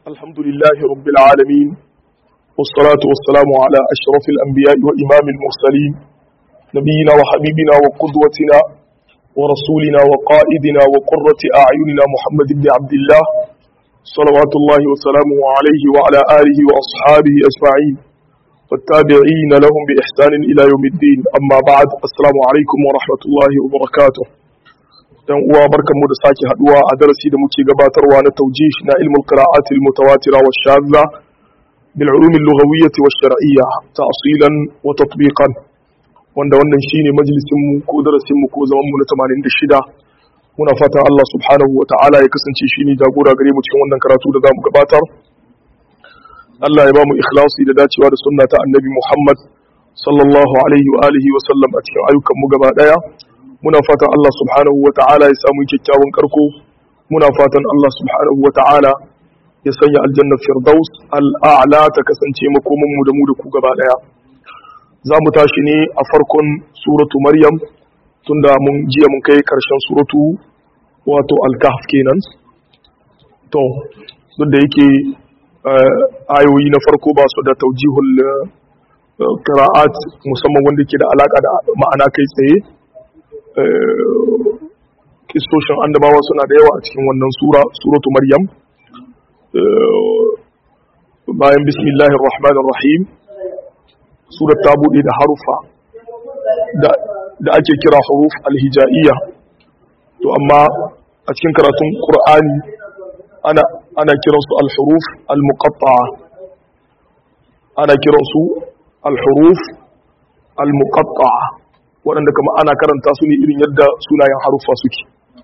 الحمد لله رب العالمين والصلاة والسلام على أشرف الأنبياء وإمام المرسلين نبينا وحبيبنا وقدوتنا ورسولنا وقائدنا وقرة أعيننا محمد بن عبد الله صلوات الله وسلامه عليه وعلى آله وأصحابه أجمعين والتابعين لهم بإحسان إلى يوم الدين أما بعد السلام عليكم ورحمة الله وبركاته dan uwa barkanmu da sake haduwa a darasi da muke gabatarwa na taujih na ilmul qira'at al mutawatira wa shadza bil ulum al lughawiyyah wa shar'iyyah ta'silan wa tatbiqan wanda wannan shine majalisin mu ko darasin mu ko zaman mu na 86 muna fatan Allah subhanahu wa ta'ala ya kasance shine jagora gare mu cikin wannan karatu da zamu gabatar Allah ya ba mu ikhlasi da dacewa da sunna ta annabi Muhammad sallallahu alaihi wa alihi wa sallam a cikin ayyukan mu gaba daya muna fatan Allah subhanahu wa ta'ala ya samu kyakkyawan karko muna fatan Allah subhanahu wa ta'ala ya sanya aljanna firdaus al'a'la ta kasance makoman mu da mu da ku gaba daya za mu tashi ne a farkon suratu maryam tunda mun jiya mun kai karshen suratu wato al-kahf kenan to duk da yake ayoyi na farko ba su da taujihul qira'at musamman wanda ke da alaka da ma'ana kai tsaye kistoshin annabawa suna da yawa a cikin wannan sura suratu maryam bayan bismillahir rahmanir rahim surat ta bude da harufa da ake kira huruf alhijaiya to amma a cikin karatun qur'ani ana ana kiransu alhuruf almuqatta'a ana kiransu alhuruf almuqatta'a waɗanda kama ana karanta su ne irin yadda sunayen harufa suke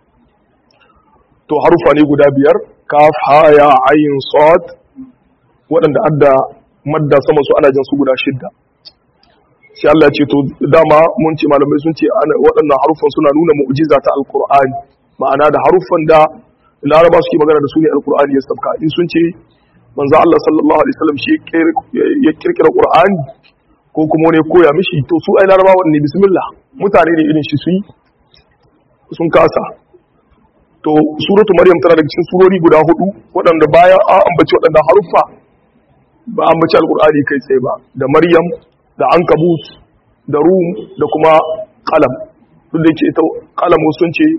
to harufa ne guda biyar kaf haya ayin sad waɗanda adda madda sama su ana jan su guda shidda sai Allah ce to dama mun ce malamai sun ce waɗannan harufan suna nuna mu'jiza ta alqur'ani ma'ana da harufan da laraba suke magana da su ne alqur'ani ya sabka in sun ce manzo Allah sallallahu alaihi wasallam shi ya kirkira qur'ani ko kuma wani koya mishi to su ai larabawa ne bismillah mutane ne irin shi su yi sun kasa to suratu maryam tana daga cikin surori guda hudu waɗanda bayan an ambaci waɗanda haruffa ba an ambaci alkur'ani kai tsaye ba da maryam da ankabut da rum da kuma qalam duk da yake ita qalam sun ce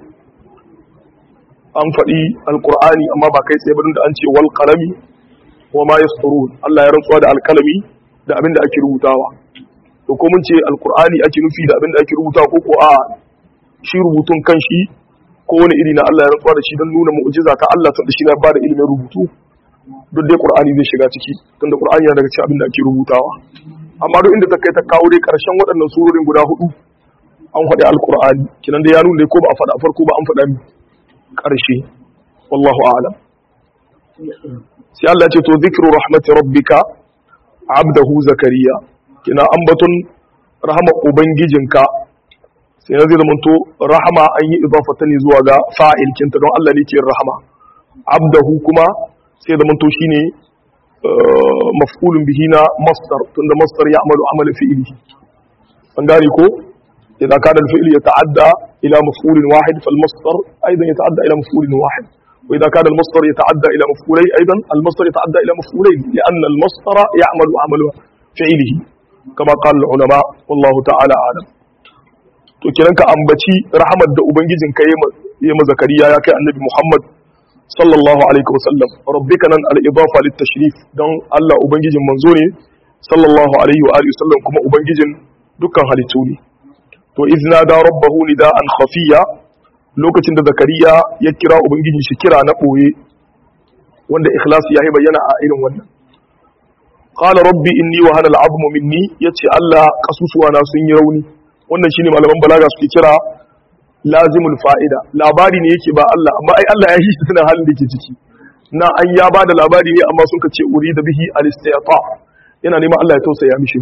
an faɗi alkur'ani amma ba kai tsaye ba da an ce wal qalami wa ma yasturun Allah ya rantsuwa da alkalami da abin da ake rubutawa to ko mun ce alkur'ani ake nufi da abin da ake rubuta ko ko a shi rubutun kanshi ko wani iri na Allah ya rantsuwa da shi don nuna mu'jiza ta Allah tunda shi na ba da ilimin rubutu duk dai qur'ani zai shiga ciki tunda qur'ani yana daga cikin abin da ake rubutawa amma duk inda ta kai ta kawo dai karshen waɗannan surorin guda hudu an faɗi alkur'ani kinan da ya nuna ko ba a faɗa farko ba an faɗa mi ƙarshe wallahu a'lam sai Allah ya ce to zikru rahmati rabbika abdahu zakariya kina ambaton rahama ubangijinka sai na zai zamanto rahama an yi idafata ne zuwa ga fa'il kinta don Allah ne ke rahama abdahu kuma sai zamanto shine maf'ulun bihi na masdar tunda masdar ya amalu amala fi'ili an gane ko idan kana al-fi'l yata'adda ila maf'ulin wahid fal masdar aidan yata'adda ila maf'ulin wahid وإذا كان المصدر يتعدى إلى مفعولين أيضا المصدر يتعدى إلى مفعولين لأن المصدر يعمل عمل فعله كما قال العلماء والله تعالى أعلم to kiran ka ambaci rahmat da ubangijin ka yi ma zakariya ya kai annabi Muhammad sallallahu alaihi wasallam rabbika nan al idafa lit tashrif don Allah ubangijin manzo ne sallallahu alaihi wa alihi wasallam kuma ubangijin dukkan halittu ne to izna da rabbahu nidaan khafiya lokacin da zakariya ya kira ubangiji shi kira na ɓoye wanda ikhlas ya yi bayyana a irin wannan qala rabbi inni wa hana al'azmu minni yace Allah kasusuwa na sun yi rauni wannan shine malaman balaga suke kira lazimul fa'ida labari ne yake ba Allah amma ai Allah ya yi shi tana halin da ke ciki na an ya ba da labari ne amma sun kace uri da bihi al-istiyata yana neman Allah ya tausaya mishi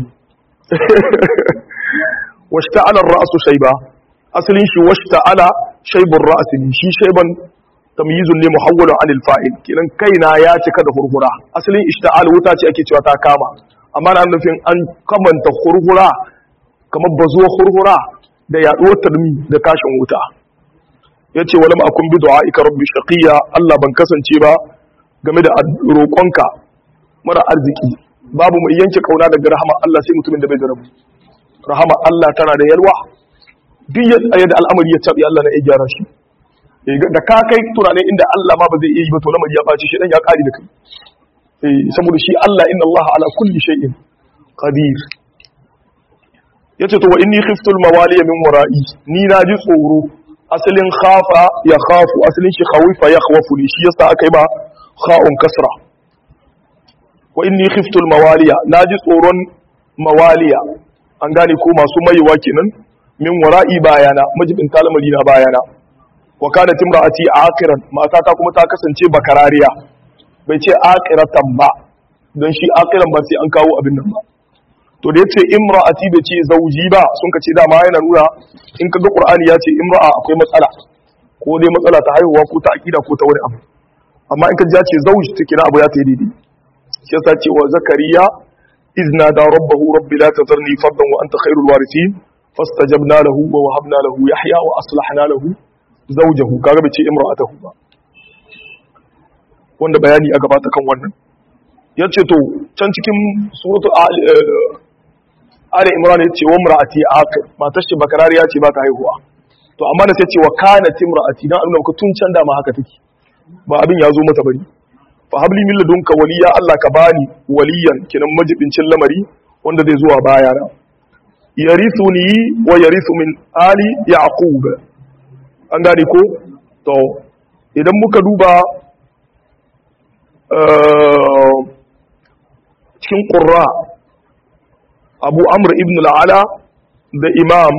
washta'ala ar-ra'su shayba asalin shi washta'ala shaibun ra'asi shi shaiban tamyizun ne muhawwalu anil fa'il kinan kaina ya cika da hurhura asalin ishta'al wuta ce ake cewa ta kama amma na nufin an kamanta hurhura kamar bazuwa hurhura da yaduwar tarmi da kashin wuta yace walam akun bi du'aika rabbi shaqiya Allah ban kasance ba game da roƙonka mara arziki babu mai yanke kauna daga rahama Allah sai mutumin da bai da rabu rahama Allah tana da yalwa duk yadda al'amari ya tabi Allah na iya gyara shi da ka kai tunanin inda Allah ma ba zai iya yi ba to lamari ya ɓaci shi dan ya ƙari da kai saboda shi Allah inna Allah ala kulli shay'in qadir yace to wa inni khiftu al mawaliya min wara'i ni na ji tsoro asalin khafa ya khafu asalin shi khawifa ya khawafu ne shi yasa aka yi ba kha'un kasra wa inni khiftu al mawaliya na ji tsoron mawaliya an gane ko masu maiwa kenan min wara'i bayana majibin talamari na bayana wa kana timra'ati akiran matata kuma ta kasance bakarariya bai ce akiratan ba don shi akiran ba sai an kawo abin nan ba to da yace imra'ati bai ce zauji ba sun ka ce dama yana nuna in kaga qur'ani ya ce imra'a akwai matsala ko dai matsala ta haihuwa ko ta akida ko ta wani abu amma in ka ji ya ce zauji take na abu ya ta yi daidai shi yasa ce wa zakariya izna da rabbahu rabbi la tazarni fardan wa anta khairul warithin fastajabna lahu wa wahabna lahu yahya wa aslahna lahu zawjahu kaga bai ce imra'atahu ba wanda bayani a gabata kan wannan ya ce to can cikin suratu ali imran ya ce wa mura'ati aqir matar shi bakarariya ce ba ta haihuwa to amma da sai ce wa kana timra'ati dan Allah ka tun can da ma haka take ba abin ya zo mata bari fa habli min ladunka waliya Allah ka bani waliyan kinan majibincin lamari wanda zai zuwa baya na yarithuni wa yarithu min ali yaqub an gane ko to idan muka duba cikin ƙurra abu amur ibn al'ala da imam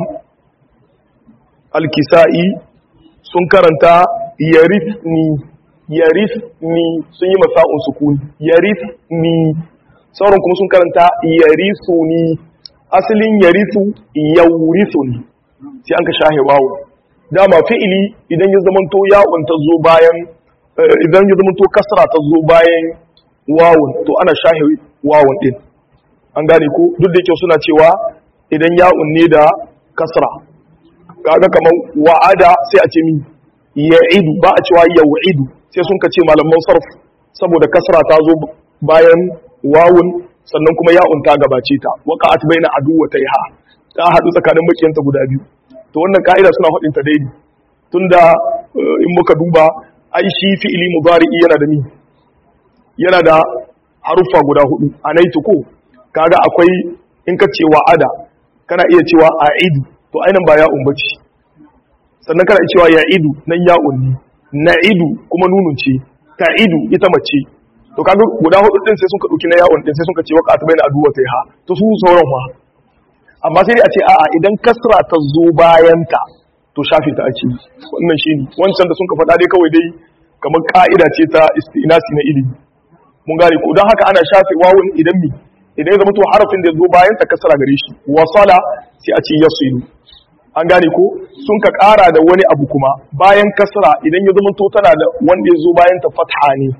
al-kisa'i sun karanta yarifni yarifni sun yi masa'un sukuni yarifni sauran kuma sun karanta yarisuni asalin yarisu yaurisuni sai an ka shahe wawo dama fi'ili idan ya zamanto ya'un ta zo bayan idan ya zamanto kasra ta zo bayan wawun to ana shahe wawun din an gane ko duk da yake suna cewa idan ya'un ne da kasra kaga kamar wa'ada sai a ce min ya'idu ba a cewa yau'idu sai sun ka ce malaman sarf saboda kasra ta zo bayan wawun sannan kuma ya'un ta gabace ta waqa'at baina aduwataiha ta hadu tsakanin makiyanta guda biyu to wannan ka'ida suna faɗin ta daidai tunda in muka duba ai shi fi'ili mudari'i yana da ni yana da haruffa guda hudu anaitu ko kaga akwai in ka ce wa'ada kana iya cewa a'idu to ainihin ba ya'un bace sannan kana iya cewa ya'idu nan ya'un ne na'idu kuma nunun ce ta'idu ita mace to kaga guda hudu din sai sun ka dauki na ya'un din sai sun ka ce waqa'at baina aduwa ta ha to su sauran fa amma sai dai a ce a'a idan kasra ta zo bayan ta to shafe ta ake wannan shine wancan da sun ka faɗa dai kawai dai kamar ka'ida ce ta istinasi na ilimi mun gane ko don haka ana shafe wawun idan mi idan ya zama to harafin da zo bayan ta kasara gare shi wasala sai a ce yasilu an gane ko sun ka ƙara da wani abu kuma bayan kasara idan ya zama to tana da wanda ya zo bayan ta fatha ne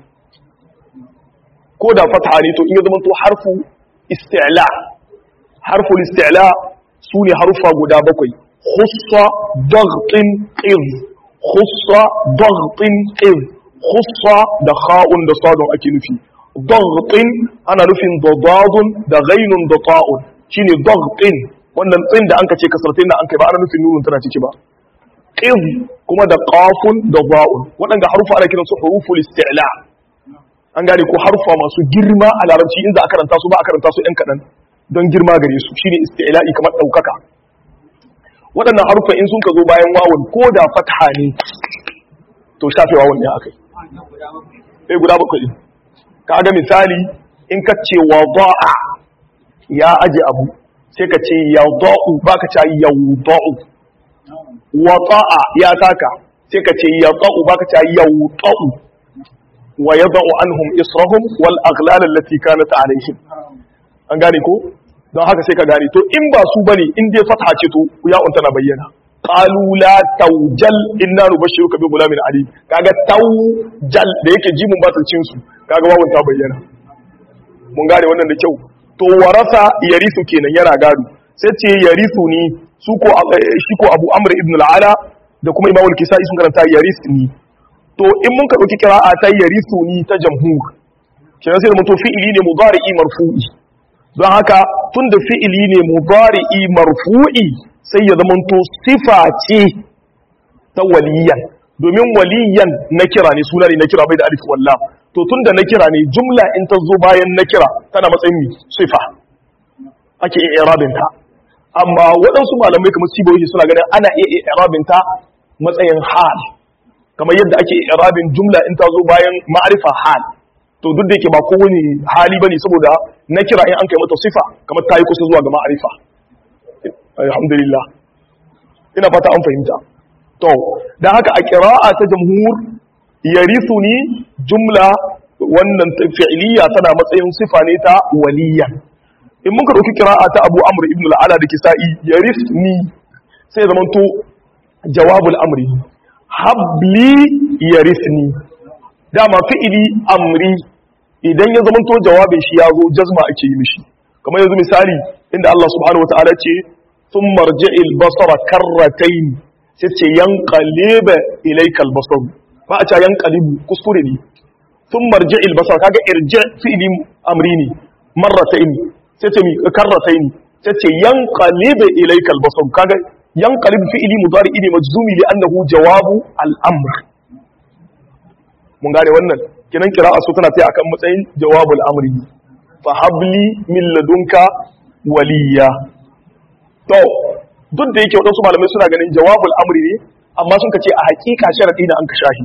ko da fatha ne to in ya zama to harfu isti'la harfu isti'la su ne harufa guda bakwai khussa daghtin qid khussa daghtin qid khussa da kha'un da sadun ake nufi daghtin ana nufin da dadun da ghainun da ta'un shine daghtin wannan tsin da anka ce kasartai da anka ba ana nufin nunun tana ciki ba qid kuma da qafun da za'un waɗanda harufa ana kiransu huruful isti'la an gane ko harufa masu girma a larabci in za a karanta su ba a karanta su ɗan kaɗan don girma gare su shine isti'la'i kamar ɗaukaka waɗannan harufa in sun ka zo bayan wawun ko da fatha ne to shafe wawun ne akai eh guda bakwai kaga misali in ka ce wada'a ya aje abu sai ka ce yada'u baka ce yawda'u wata'a ya taka sai ka ce yada'u baka ce yawda'u wa yada'u anhum israhum wal aghlal allati kanat alaihim an gane ko don haka sai ka gane to in ba su bane in dai fatha ce to ya unta na bayyana qalu la tawjal inna nubashshiruka bi gulamin alim kaga tawjal da yake jimun batal cin su kaga wawun ta bayyana mun gane wannan da kyau to warasa yarisu kenan yana gado sai ce yarisu ni su ko shi ko Abu Amr ibn al-Ala da kuma Imam al-Kisai sun karanta yarisni to in mun ka dauki qira'a ta yarithuni ta jamhur kenan sai da mutu fi'ili ne mudari'i marfu'i don haka tunda fi'ili ne mudari'i marfu'i sai ya zamanto sifa ce ta waliyan domin waliyan na kira ne suna ne na kira bai da alif wallah to tunda na kira ne jumla in ta zo bayan na kira tana matsayin sifa ake iya irabin ta amma waɗansu malamai kamar siboyi suna ganin ana iya irabin ta matsayin hal kamar yadda ake irabin jumla in ta zo bayan ma'arifa hal to duk da yake ba kowane hali bane saboda na kira in an kai mata sifa kamar ta yi kusa zuwa ga ma'arifa alhamdulillah ina fata an fahimta to dan haka a qira'a ta jamhur yarithuni jumla wannan fi'liya tana matsayin sifa ne ta waliyan in muka dauki qira'a ta Abu Amr ibn al-Ala da Kisa'i yarithni sai zaman to jawabul amri habli yarithni dama fi'ili amri idan ya zama to jawabin shi ya zo jazma ake yi mishi kamar yanzu misali inda Allah subhanahu wataala ce sun marji'il basara karratain sai ce yanqaliba ilayka al-basar ba a ce yanqalibu kuskure ne sun marji'il basara kaga irji fi'ili amri ne marratain sai ce mi karratain sai ce yanqaliba ilayka al-basar kaga yanqalibu fi'ili mudari ne majzumi li annahu jawabu al-amr mun gane wannan kinan kira'a su tana sai akan matsayin jawabul amri fa habli min ladunka waliya to duk da yake wadansu malamai suna ganin jawabul amri ne amma sun ce a hakika sharadi na an ka shahi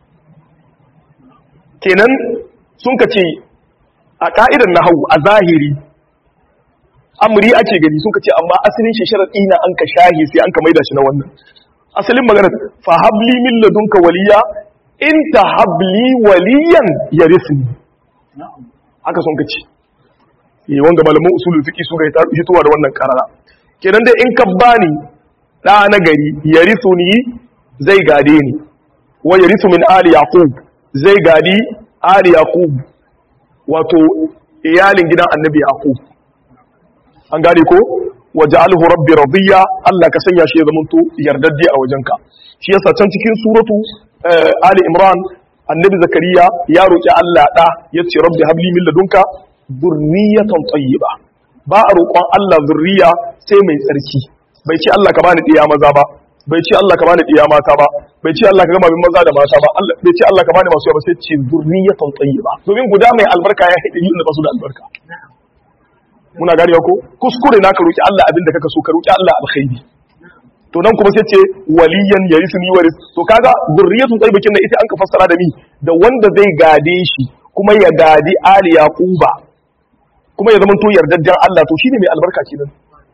kenan sun ce a ka'idar nahwu a zahiri amri ake gani sun ce amma asalin shi sharadi na an ka shahi sai an ka maida shi na wannan asalin magana fa habli min ladunka waliya in ta habli waliyan ya risni haka sun kaci yi wanga malamin usulul fiqi su ga hitowa da wannan karara kenan dai in ka bani da na gari ya risuni zai gade ni wa ya risu min ali yaqub zai gadi ali yaqub wato iyalin gidan annabi yaqub an gane ko waja'alhu rabbi radiya Allah ka sanya shi ya zamanto yardaddi a wajenka shi yasa can cikin suratu Ali Imran annabi Zakariya ya roƙi Allah ɗa ya ce rabbi habli min ladunka zurriyatan tayyiba ba a roƙon Allah zurriya sai mai tsarki bai ce Allah ka bani ɗiya maza ba bai ce Allah ka bani ɗiya mata ba bai ce Allah ka gama min maza da mata ba bai ce Allah ka bani masu yawa sai ce zurriyatan tayyiba domin guda mai albarka ya haɗe yi ba su da albarka muna ganewa ko kuskure na ka roƙi Allah abinda kaka so ka roƙi Allah alkhairi to nan kuma sai ce waliyan ya yi suni waris to kaga zurriyatu tsaibakin da ita an ka fassara da ni da wanda zai gade shi kuma ya gadi ali yaquba kuma ya zama to yardajjen Allah to shine mai albarka kenan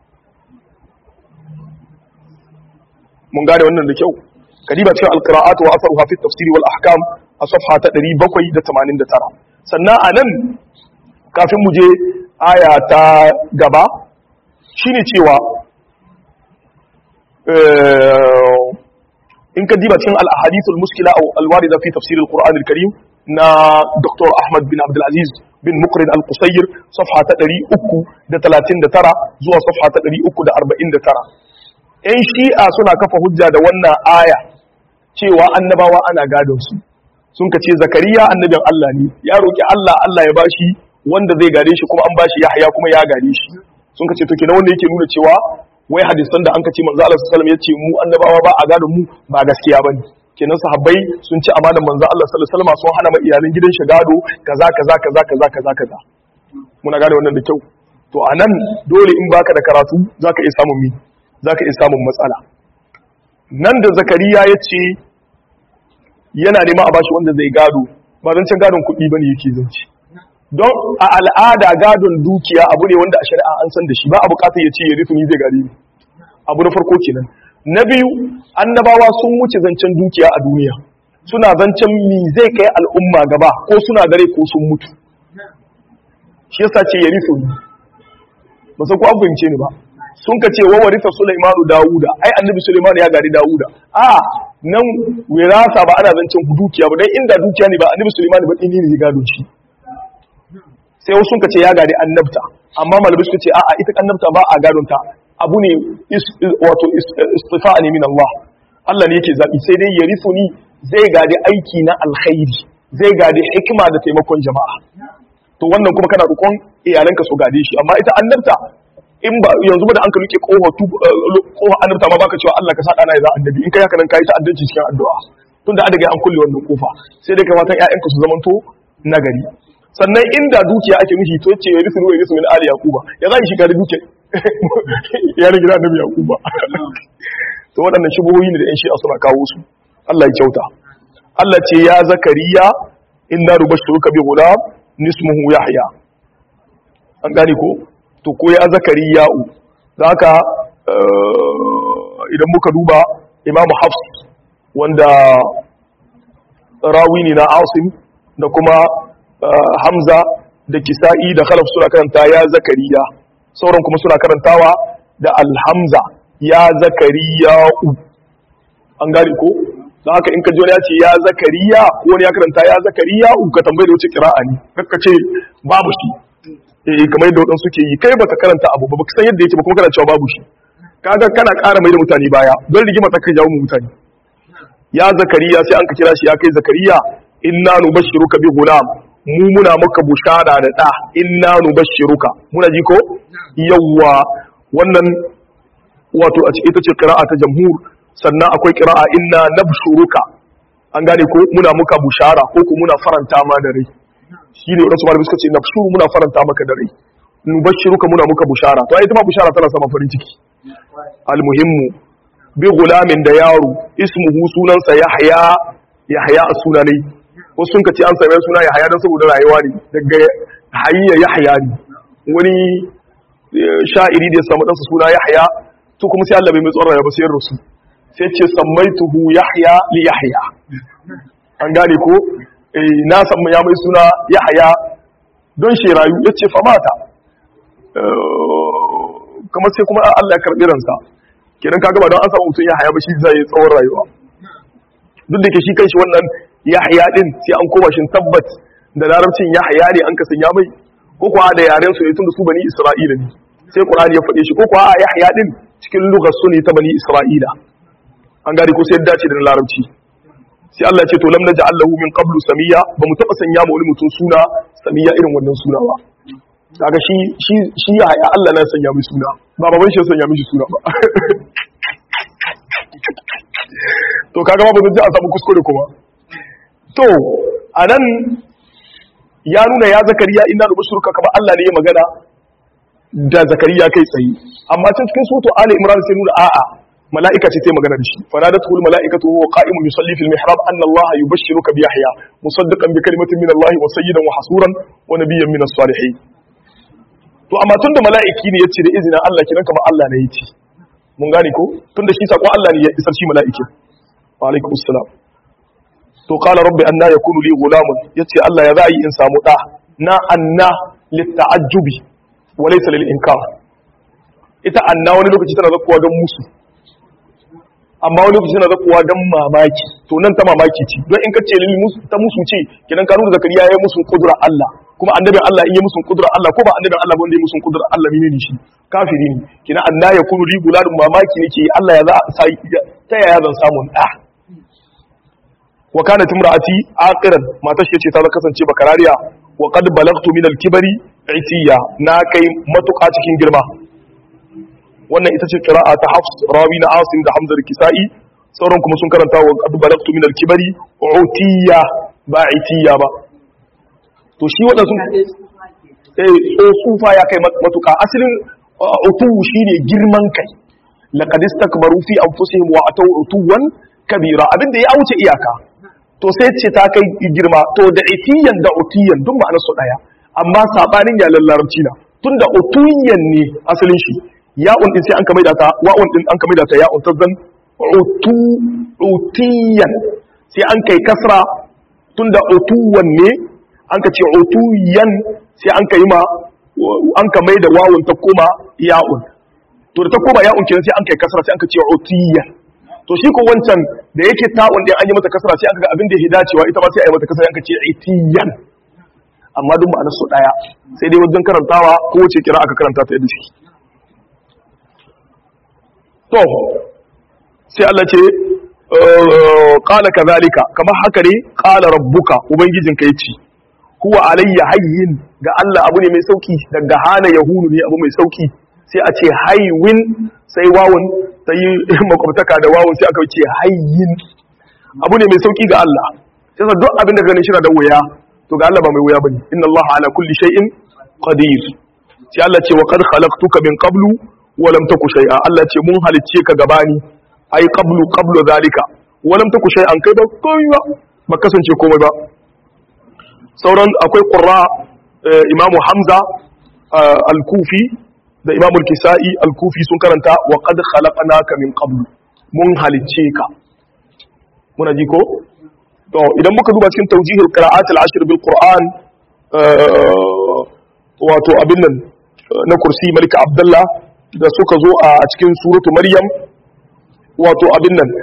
mun gane wannan da kyau kadiba cikin alqira'at wa asaruha fi tafsir wal ahkam a safha ta 789 sannan anan kafin mu je aya ta gaba shine cewa in ka diba cikin al-ahadithul muskila aw al-warida fi tafsir al-Qur'an al-Karim na Dr. Ahmad bin Abdul Aziz bin Mukrin al-Qusayr safha ta 339 zuwa safha ta 349 ɗan shi'a suna kafa hujja da wannan aya cewa annabawa ana gadon su sun ka ce zakariya annabin Allah ne ya roki Allah Allah ya bashi wanda zai gade shi kuma an bashi Yahya kuma ya gade shi sun ka ce to kenan wanda yake nuna cewa wai hadisan da an kace manzo Allah sallallahu alaihi wasallam yace mu annabawa ba a gadon mu ba gaskiya bane kenan sahabbai sun ci amanar manzo Allah sallallahu alaihi wasallam sun hana ma iyalan gidan shi gado kaza kaza kaza kaza kaza kaza muna gane wannan da kyau to anan dole in baka da karatu zaka iya samun mi zaka iya samun matsala nan da zakariya yace yana nema a bashi wanda zai gado ba zan can gadon kuɗi bane yake zanci don a al'ada gadon dukiya abu ne wanda a shari'a an san da shi ba a bukatar ya ce ya rufe ni zai gari ni abu na farko kenan na biyu annabawa sun wuce zancen dukiya a duniya suna zancen mi zai kai al'umma gaba ko suna dare ko sun mutu shi yasa ce ya rufe ni ba san ko an fahimce ni ba sun ka ce wa warisa Sulaimanu Dawuda ai annabi Sulaiman ya gari Dawuda a nan wirasa ba ana zancen dukiya ba dan inda dukiya ne ba annabi Sulaiman ba dini ne ya gado shi sai wasu ka ce ya gari annabta amma malamai suka ce a'a ita annabta ba a gadon ta abu ne wato istifa'a ne min Allah Allah ne yake zabi sai dai yarithuni zai gadi aiki na alkhairi zai gadi hikima da taimakon jama'a to wannan kuma kana roƙon iyalanka su gade shi amma ita annabta in ba yanzu ba da an ka rike kofa tu kofa annabta ma baka cewa Allah ka sa dana ya za annabi in kai haka nan kai ta addanci cikin addu'a tunda an daga an kulle wannan kofa sai dai kamata ƴaƴanka su zamanto nagari sannan inda dukiya ake nufi to ce yarisu ruwa yarisu min ali yaquba ya za shi gari dukiya ya rage da annabi yaquba to waɗannan shubuhoyi ne da ƴan shi'a suna kawo su Allah ya kyauta Allah ce ya zakariya inna rubashiruka bi gulam nismuhu yahya an gane ko to ko ya zakariya u haka idan muka duba imam hafs wanda rawi ne na asim da kuma hamza da kisa'i da khalaf suna karanta ya zakariya sauran kuma suna karantawa da alhamza ya zakariya u an gane ko don haka in ka ji ya ce ya zakariya ko wani ya karanta ya zakariya u ka tambaye da wuce kira'a ne kakka ce babu shi eh kamar yadda wadansu suke yi kai baka karanta abu ba baka san yadda yake ba kuma kana cewa babu shi kaga kana ƙara mai da mutane baya don rigima ta kai jawo mu mutane ya zakariya sai an ka kira shi ya kai zakariya inna nubashshiruka bi gulam mu muna maka bushara da da inna nubashshiruka muna ji ko yawwa wannan wato a ita ce qira'a ta jamhur sannan akwai qira'a inna nabshuruka an gane ko muna muka bushara ko ko muna faranta ma da rai shine wadansu malamai suka ce nabshuru muna faranta maka da rai nubashshiruka muna muka bushara to ai ita ma bushara tana sama farin ciki almuhimmu bi gulamin da yaro ismuhu sunansa yahya yahya a sunanai wasu sun ce an same suna yahya don saboda rayuwa ne daga hayya yahya ne wani sha'iri da ya samu ɗansa suna yahya to kuma sai Allah bai mai tsoron rayuwa ba sai rusu sai ce sammaituhu yahya li yahya an gane ko na samu ya mai suna yahya don shi rayu yace fa mata kamar sai kuma Allah ya karbi ransa kenan kaga ba don an samu mutum ya haya ba shi zai yi tsawon rayuwa duk da ke shi kanshi wannan ya haya din sai an koma shin tabbat da larabcin ya haya ne an ka sanya mai ko kuwa da yaren su ne tun da su bani isra'ila ne sai qur'ani ya faɗe shi ko kuwa ya haya din cikin lugar su ne ta bani isra'ila an gari ko sai ya dace da larabci sai Allah ya ce to lam naj'al lahu min qablu samiya ba mu taba sanya ma wani mutum suna samiya irin wannan suna ba kaga shi shi shi ya haya Allah na sanya mai suna ba baban shi ya sanya mishi suna ba to kaga ba zai a samu kuskure kuma to anan ya nuna ya zakariya inna nubshuruka kama Allah ne ya magana da zakariya kai tsaye amma can cikin sutu ali imran sai nuna a'a mala'ika ce ta magana da shi fanadatul mala'ikatu huwa qa'imun yusalli fil mihrab anna Allah yubashshiruka bi yahya musaddiqan bi kalimatin min Allah wa sayyidan wa hasuran wa nabiyyan min as-salihin to amma tunda mala'iki ne yace da izinin Allah kiran kamar Allah ne yace mun gane ko tunda shi sako Allah ne ya isar shi mala'ikin wa alaikum assalam to qala rabbi anna yakunu li gulamun yace Allah ya zai in samu da na anna litta'ajjubi wa laysa lil inkar ita anna wani lokaci tana zakkuwa don musu amma wani lokaci tana zakkuwa don mamaki to nan ta mamaki ce don in ka ce lil musu ta musu ce kidan ka nuna zakariya ya musu kudura Allah kuma annabin Allah in yi musu kudura Allah ko ba annabin Allah ba wanda ya musu kudura Allah ne shi kafiri ne kina anna yakunu li gulalun mamaki ne ke Allah ya za ta yaya zan samu da wa kanat imraati aqiran matar shi ce ta kasance bakarariya wa qad balagtu min al-kibri itiya na kai matuƙa cikin girma wannan ita ce qira'a ta Hafs rawi na Asim da Hamza da Kisa'i sauran kuma sun karanta wa qad balagtu min al-kibri utiya ba itiya ba to shi wadan sun eh tsufa ya kai matuƙa asalin utu shine girman kai laqad istakbaru fi anfusihim wa ataw utuwan kabira abinda ya wuce iyaka to sai ce ta kai girma to da itiyan da utiyan duk ma'anar su daya amma sabanin ya larabci na tunda utuyan ne asalin shi ya'un din sai an ka maida ta wa'un din an ka maida ta ya'un tazan utu utiyan sai an kai kasra tunda utuwan ne an ka ce utuyan sai an ka yi ma an ka maida wawun ta koma ya'un to da ta koma ya'un kenan sai an kai kasra sai an ka ce utiyan to shi ko wancan da yake ta'un din an yi mata kasra sai aka ga abin da ya dacewa ita ma sai a yi mata kasra yanka ce itiyan amma duk ma'anar su daya sai dai wajen karantawa ko wace kira aka karanta ta yadda shi to sai Allah ce qala kadhalika kamar haka ne qala rabbuka ubangijinka yace huwa alayya hayyin ga Allah abu ne mai sauki daga hana yahunu ne abu mai sauki sai a ce haywin sai wawun ta yi makwabtaka da wawun sai aka ce hayyin abu ne mai sauki ga Allah sai sa duk abin da ganin shi da wuya to ga Allah ba mai wuya bane inna Allah ala kulli shay'in qadir sai Allah ce wa qad khalaqtuka min qablu wa lam taku shay'a Allah ce mun halicce ka gabani ai qablu qablu zalika wa lam taku shay'an kai ba komai ba ba kasance komai ba sauran akwai qurra imamu hamza al-kufi da imamu al-kisa'i al-kufi sun karanta wa qad khalaqnaka min qablu mun halicce ka muna ji ko to idan muka duba cikin tawjihul qira'at al-ashr bil qur'an wato abin nan na kursi malika abdullah da suka zo a cikin suratu maryam wato abin nan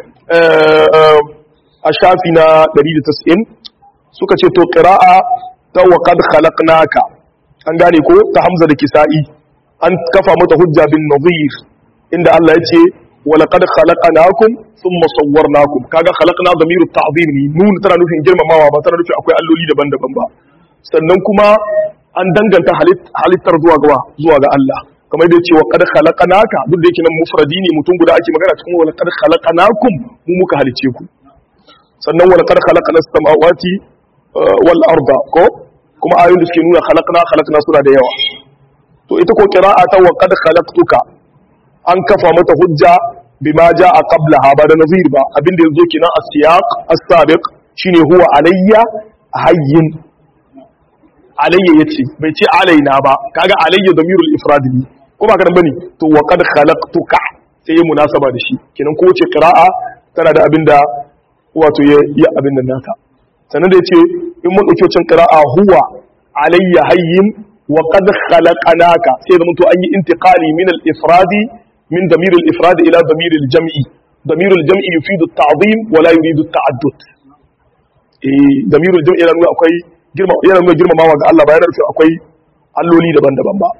a shafi na 190 suka ce to qira'a ta wa qad khalaqnaka an gane ko ta hamza da kisa'i an kafa mata hujja bin nadhir inda Allah ya ce wa laqad khalaqnakum thumma sawwarnakum kaga khalaqna damiru ta'zim ne nun tana nufin girmamawa ba tana nufin akwai alloli daban-daban ba sannan kuma an danganta halittar zuwa ga zuwa ga Allah kamar da yace wa qad khalaqnaka duk da yake nan mufradi ne mutum guda ake magana cikin wa laqad khalaqnakum mu muka halice ku sannan wa laqad khalaqna samawati wal arda ko kuma ayoyin da suke nuna khalaqna khalaqna suna da yawa to ita ko qira'a ta wa qad khalaqtuka an kafa mata hujja bima jaa qablaha ba da nazir ba abinda yazo kenan as-siyaq as-sabiq shine huwa alayya hayyin alayya yace bai ce alaina ba kaga alayya damirul ifrad ne ko ba karan bane to wa qad khalaqtuka sai ya munasaba da shi kenan ko wace qira'a tana da abinda wato ya ya abin nan nata sannan da yace in mun dauki wacin qira'a huwa alayya hayyin wa qad khalaqnaka sai da to an yi intiqali min al-ifradi min damir al-ifrad ila damir al-jam'i damir al-jam'i yufidu at-ta'zim wa la yuridu at-ta'addud eh damir al-jam'i yana nuna akwai girma yana nuna girmamawa ga Allah ba yana nufin akwai alloli daban-daban ba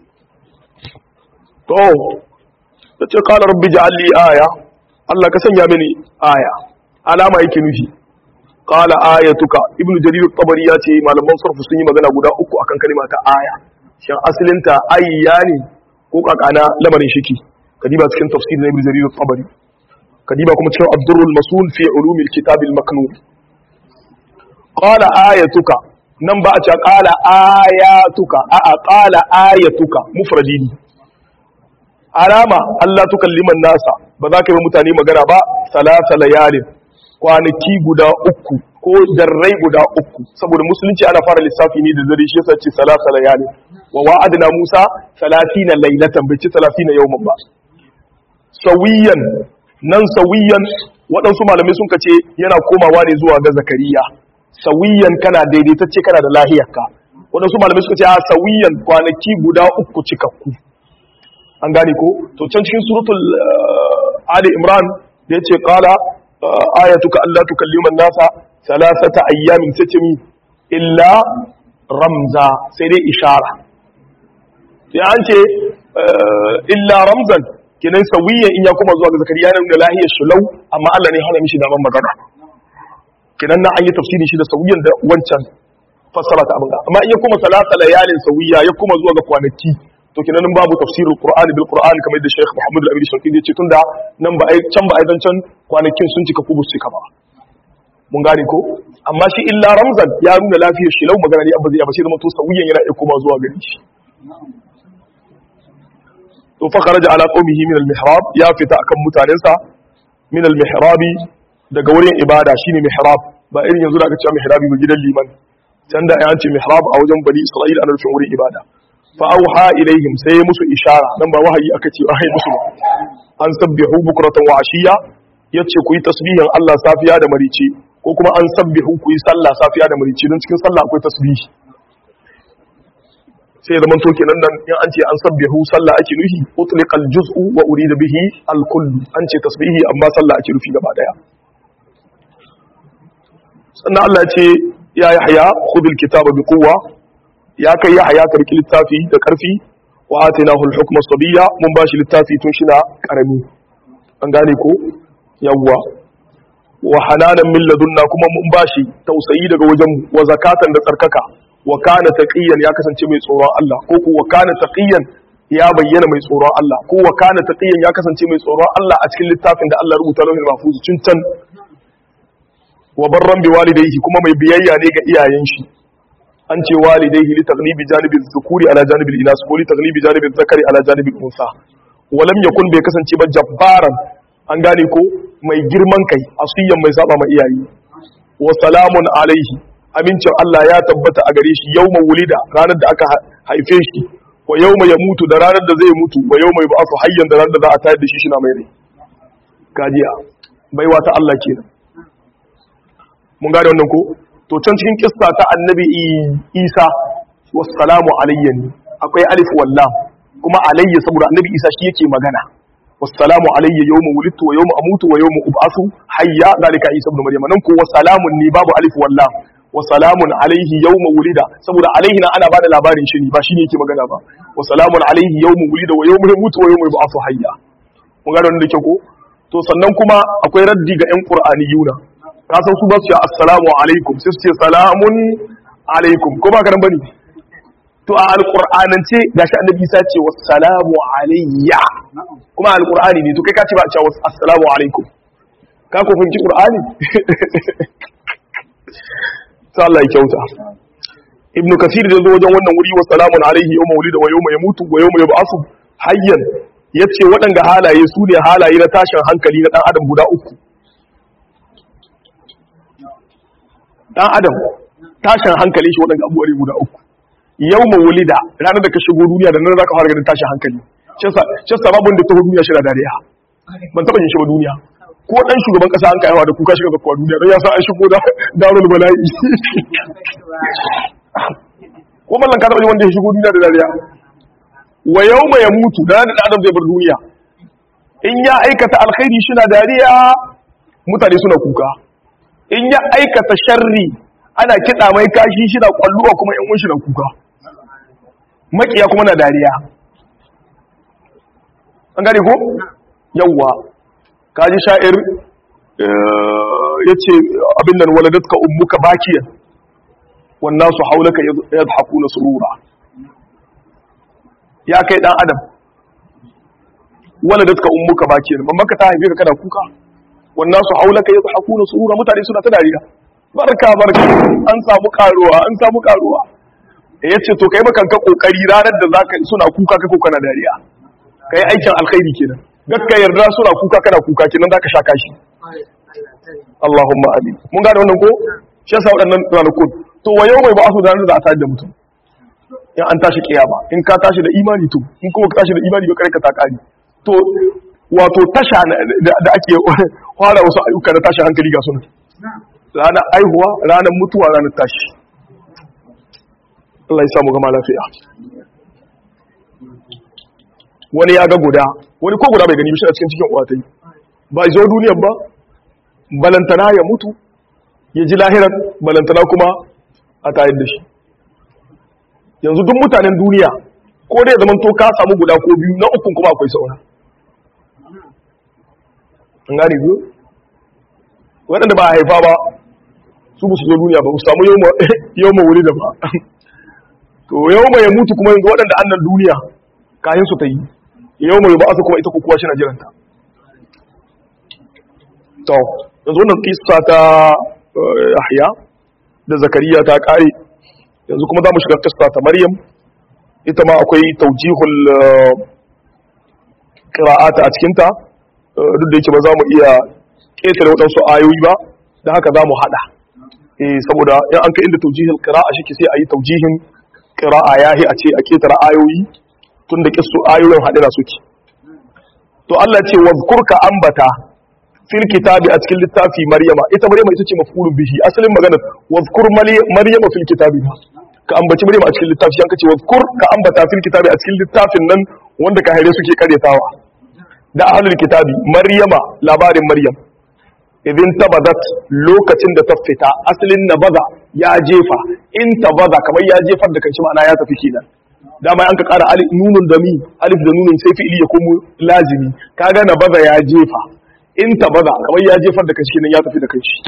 to tace qala rabbi ja'al li aya Allah ka sanya mini aya alama yake nufi qala ayatuka ibnu jarir at-tabari ya ce malaman sarfu sun yi magana guda uku akan kalma ta aya shin asalinta ayya ne ko kakana lamarin shiki kadiba cikin tafsir na ibnu jarir at-tabari kadiba kuma cikin ad-durrul masul fi ulum al-kitab al-maknun qala ayatuka nan ba a ce qala ayatuka a a qala ayatuka mufradi ne alama Allah tukalliman nasa ba za ka yi mutane magana ba salasa layalin kwanaki guda uku ko darrai guda uku saboda musulunci ana fara lissafi ne da dare shi yasa ce salasa layalin wa wa'adna Musa 30 laylatan bai ci 30 yawman ba sawiyan nan sawiyan waɗansu malamai sun kace yana komawa ne zuwa ga zakariya sawiyan kana daidaitacce kana da lahiyarka waɗansu malamai suka ce a sawiyan kwanaki guda uku cikakku an gane ko to can cikin suratul ali imran da yace qala ayatuka alla tukallima nasa salasata ayyamin satimi illa ramza sai dai ishara sai an ce illa ramzan kenan sawiyan in ya kuma zuwa ga zakariya nan da lahiyar shulau amma Allah ne hana mishi daman magana kenan na an yi tafsiri shi da sawiyan da wancan fassara ta abin amma in ya kuma salasa layalin sawiya ya kuma zuwa ga kwanaki to kenan nan babu tafsirul qur'ani bil qur'ani kamar da Sheikh Muhammad al-Amin Shauki ya ce tunda nan ba ai can ba ai dan can kwanakin sun cika kubus cika ba mun gane ko amma shi illa ramzan ya nuna lafiyar shi lau magana ne abba zai ba sai zama to sawiyan yana iya kuma zuwa gari shi to fa kharaja ala qaumihi min al-mihrab ya fita akan mutanensa min al-mihrabi daga wurin ibada shine mihrab ba irin yanzu da aka ce mihrabi ba gidan liman can da ya ce mihrab a wajen bani isra'ila ana nufin wurin ibada fa auha ilaihim sai musu ishara dan ba wahayi aka ce wahayi musu ba an sabbihu bukratan wa ashiya yace ku yi tasbihin Allah safiya da marice ko kuma an sabbihu ku yi sallah safiya da marice don cikin sallah akwai tasbihi sai ya zaman to kenan nan in an ce an sabbihu sallah ake nufi utliqal juz'u wa urida bihi al kullu an ce tasbihi amma sallah ake nufi gaba daya sannan Allah ya ce ya yahya khudhil kitaba bi quwwa ya kai yahya ka riki littafi da karfi wa atainahu al hukma sabiyya mun bashi littafi tun shi na karami an gane ko yawwa wa hananan min ladunna kuma mun bashi tausayi daga wajen wa zakatan da tsarkaka wa kana taqiyan ya kasance mai tsoron Allah ko ko wa kana taqiyan ya bayyana mai tsoron Allah ko wa kana taqiyan ya kasance mai tsoron Allah a cikin littafin da Allah rubuta lauhin mahfuz cin can wa barran bi walidayhi kuma mai biyayya ne ga iyayen shi an ce walidayhi li taghlibi janibi dhukuri ala janibi inas ko li taghlibi janibi zakari ala janibi unsa wa lam yakun bai kasance ba jabbaran an gane ko mai girman kai asiyan mai saba ma iyaye wa salamun alaihi amincin Allah ya tabbata a gare shi yawma wulida ranar da aka haife shi wa yawma ya mutu da ranar da zai mutu wa yawma yub'athu hayyan da ranar da za a tayar da shi shi na mai rai gajiya baiwa ta Allah kenan mun gane wannan ko to can cikin kissa ta annabi Isa wassalamu alayya ne akwai alif wallam kuma alayya saboda annabi Isa shi yake magana wassalamu alayya yawma wulidtu wa yawma amutu wa yawma ub'athu hayya dalika Isa ibn Maryam nan ko wassalamun ne babu alif wallam wasalamun alaihi yawma wulida saboda alaihi na ana bada labarin shi ne ba shine yake magana ba wasalamun alaihi yawma wulida wa yawma yamutu wa yawma yub'athu hayya mun ga wannan da ke ko to sannan kuma akwai raddi ga yan qur'aniyuna ka san su ba su ce assalamu alaikum sai su ce salamun alaikum ko ba karan bane to a alqur'anance gashi annabi Isa ce wassalamu alayya kuma alqur'ani ne to kai ka ce ba a ce assalamu alaikum ka ko fahimci qur'ani sai Allah ya kyauta ibnu kasir da zo wajen wannan wuri wa salamun alaihi yawma wulida wa yawma yamutu wa yawma yub'asu hayyan yace waɗanga halaye su ne halaye na tashin hankali na dan adam guda uku dan adam tashin hankali shi waɗanga abubuwa guda uku yawma wulida ranar da ka shigo duniya da nan zaka fara ganin tashin hankali shi sababin da taho duniya shi da dariya ban taba yin shi ba duniya ko dan shugaban kasa an kayawa da kuka shiga zakwa duniya don ya san an shigo da darul bala'i ko mallan ka taba wanda ya shigo duniya da dariya wa yawma yamutu da da adam zai bar duniya in ya aikata alkhairi shi na dariya mutane suna kuka in ya aikata sharri ana kiɗa mai kashi shi na kwalluwa kuma yan uwan shi na kuka makiya kuma na dariya an gane ko yawwa kaji sha'ir ya ce abin nan waladatka ummuka bakiyan wannan su haulaka ya haku na surura ya kai dan adam waladatka ummuka bakiyan mamaka ta haife ka kana kuka wannan su haulaka ya haku na surura mutane suna ta dariya barka barka an samu karuwa an samu karuwa ya ce to kai makanka kokari ranar da zaka suna kuka kai ko kana dariya kai aikin alkhairi kenan gakka yarda suna kuka kana kuka kenan zaka sha kashi Allahumma amin mun gane wannan ko shi yasa waɗannan ranakun to wa yau mai ba asu da ranar da a tashi da mutum in an tashi kiyama in ka tashi da imani to in kuma ka tashi da imani ba kare ka ta kari to wato tasha da ake fara wasu ayyuka na tashi hankali ga sunan ranar aihuwa ranar mutuwa ranar tashi Allah ya samu gama lafiya wani ya ga guda wani ko guda bai gani bishi a cikin cikin uwatai ba zo duniyar ba balantana ya mutu ya ji lahirar balantana kuma a tayar da shi yanzu duk mutanen duniya ko dai zaman to ka samu guda ko biyu na ukun kuma akwai saura an gane biyu waɗanda ba a haifa ba su ba su zo duniya ba su samu yau ma wuri da ba to yau ma ya mutu kuma yanzu waɗanda annan duniya kayan su ta yi yau mai ba su kuma ita kukuwa shi na jiranta to yanzu wannan kisa ta yahya da zakariya ta kare yanzu kuma za mu shiga kisa ta maryam ita ma akwai taujihul qira'ata a cikinta duk da yake ba za mu iya ƙetare waɗansu ayoyi ba da haka za mu haɗa saboda in an ka inda taujihul qira'a shi sai a yi taujihin qira'a yahi a ce a ƙetare ayoyi tun da kistu ayoyin haɗe da suke to Allah ce wa ka ambata fil kitabi a cikin littafi maryama ita maryama ita ce mafulun bihi asalin maganar wa zkur maryama fil kitabi ka ambaci maryama a cikin littafi an kace wa zkur ka ambata fil kitabi a cikin littafin nan wanda ka haire suke karyatawa da ahlul kitabi maryama labarin maryam idin tabadat lokacin da ta fita asalin nabaza ya jefa in tabaza kamar ya jefar da kanshi ma'ana ya tafi kenan dama an ka ƙara nunun da mi alif da nunun sai fi'ili ya komo lazimi kaga na baza ya jefa in tabaza kamar ya jefar da kanshi nan ya tafi da kanshi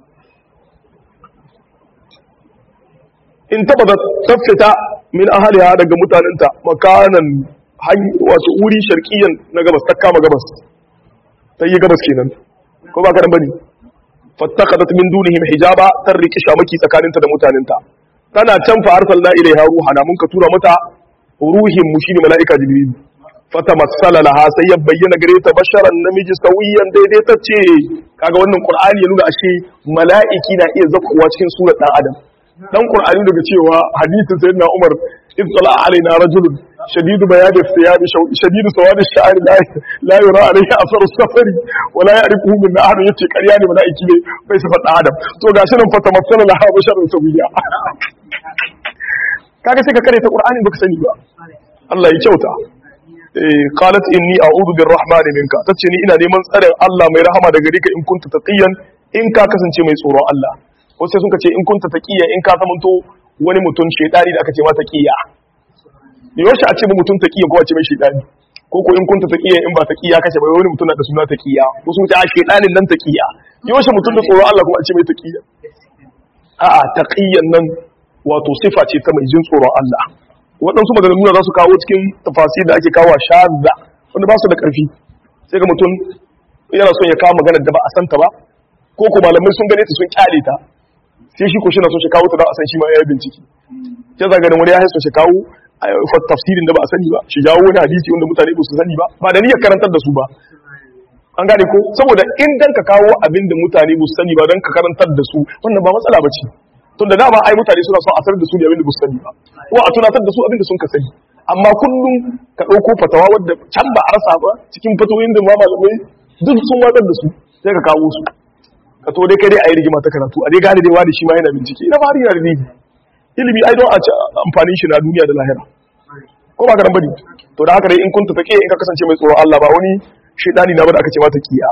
in tabaza tafita min ahliha daga mutanenta makanan wato wuri sharqiyan na gabas ta kama gabas ta yi gabas kenan ko ba ka dan bane fattakadat min dunihim hijaba tarriki shamaki tsakaninta da mutanenta tana can fa arsalna ilaiha ruhana mun ka tura mata ruhin mu shine malaika jibril fatamassala laha sai ya bayyana gare ta basharan namiji sawiyan daidaitacce kaga wannan qur'ani ya nuna ashe mala'iki na iya zakkuwa cikin surar dan adam dan qur'ani daga cewa hadisin sayyidina umar ibtala alaina rajulun shadidu bayadi thiyabi shadidu sawadi ash-sha'r la la yura alayhi athar as-safari wa la ya'rifuhu min ahad yace ƙarya ne mala'iki ne bai sifar dan adam to gashi nan fatamassala laha basharan sawiya kaga sai ka kare ta qur'ani baka sani ba Allah ya kyauta qalat inni a'udhu birrahmani minka tace ni ina neman tsarin Allah mai rahama daga gare ka in kunta taqiyan in ka kasance mai tsoron Allah wasu sun ce in kunta taqiyan in ka zamanto wani mutum shedani da aka ce ma taqiya yaushe a ce ba mutum taqiyan ko a ce mai shedani ko ko in kunta taqiyan in ba taqiya kace ba wani mutum na da suna taqiya wasu sun ce a shedanin nan taqiya yaushe mutum da tsoron Allah kuma a ce mai taqiya a'a taqiyan nan wato sifa ce ta mai jin tsoron Allah waɗansu maganganu za su kawo cikin tafasi da ake kawo shazza wanda ba su da ƙarfi sai ga mutum yana son ya kawo maganar da ba a santa ba ko ko malamai sun gane ta sun kyale ta sai shi ko shi na son shi kawo ta don a san shi ma ya yi bincike sai za ganin wani ya haisa shi kawo tafsirin da ba a sani ba shi jawo wani hadisi wanda mutane ba su sani ba ba da niyyar karantar da su ba an gane ko saboda in dan ka kawo abin da mutane ba su sani ba don ka karantar da su wannan ba matsala ba ce tun da dama ai mutane suna son a sanar da su ne abin da ba su sani ba ko a tunatar da su abin da sun ka sani amma kullum ka ɗauko fatawa wadda can ba a rasa ba cikin fatoyin da ma malamai duk sun watsar da su sai ka kawo su ka to dai kai dai a yi rigima ta karatu a dai gane dai wani shi ma yana bincike ina fari yana da ilimi ilimi ai don a ci amfanin shi na duniya da lahira ko ba ka nan bane to da haka dai in kun tafi in ka kasance mai tsoron Allah ba wani shaidani na ba da aka ce mata kiya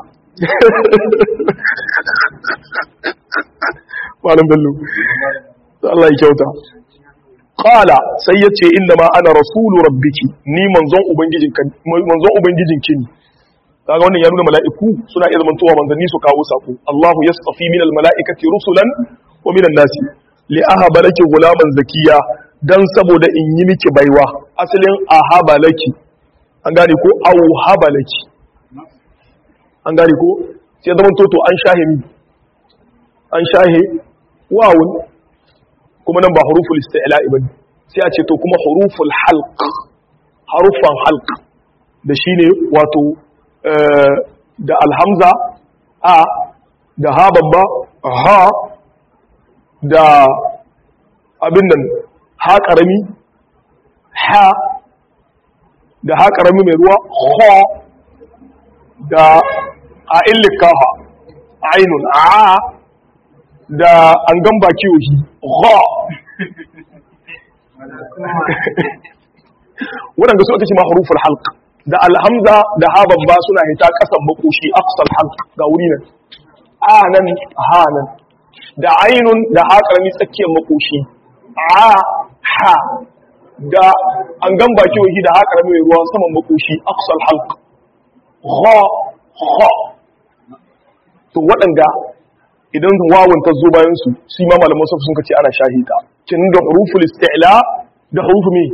malam bello Allah ya kyauta qala sai yace inna ma ana rasulu rabbiki ni manzon ubangijinka manzon ubangijinki ne kaga wannan ya nuna mala'iku suna iya zamantowa manzanni su kawo sako Allahu yastafi minal mala'ikati rusulan wa minan nasi li ahaba laki gulaman zakiya dan saboda in yi miki baiwa asalin ahaba laki an gane ko au haba laki an gane ko sai zaman toto an shahe mi an shahe wawun kuma nan ba huruful isti'la'i bane sai a ce to kuma huruful halq harufan halq da shine wato da alhamza a da ha babba ha da abin nan ha karami ha da ha karami mai ruwa ha da a illikaha ainun a da an gamba kiyohi ha waɗanda su aka ce ma harufar halk da alhamza da ha babba suna hita ƙasan makoshi aqsal halk ga wuri nan a nan ha nan da ainun da ha ƙarami tsakiyar makoshi a ha da an gamba kiyohi da ha ƙarami mai ruwa saman makoshi aqsal halk ha ha to waɗanda idan wawon ta zo bayan su shi ma malaman safu sun kace ana shahida kin da huruful isti'la da hurufu me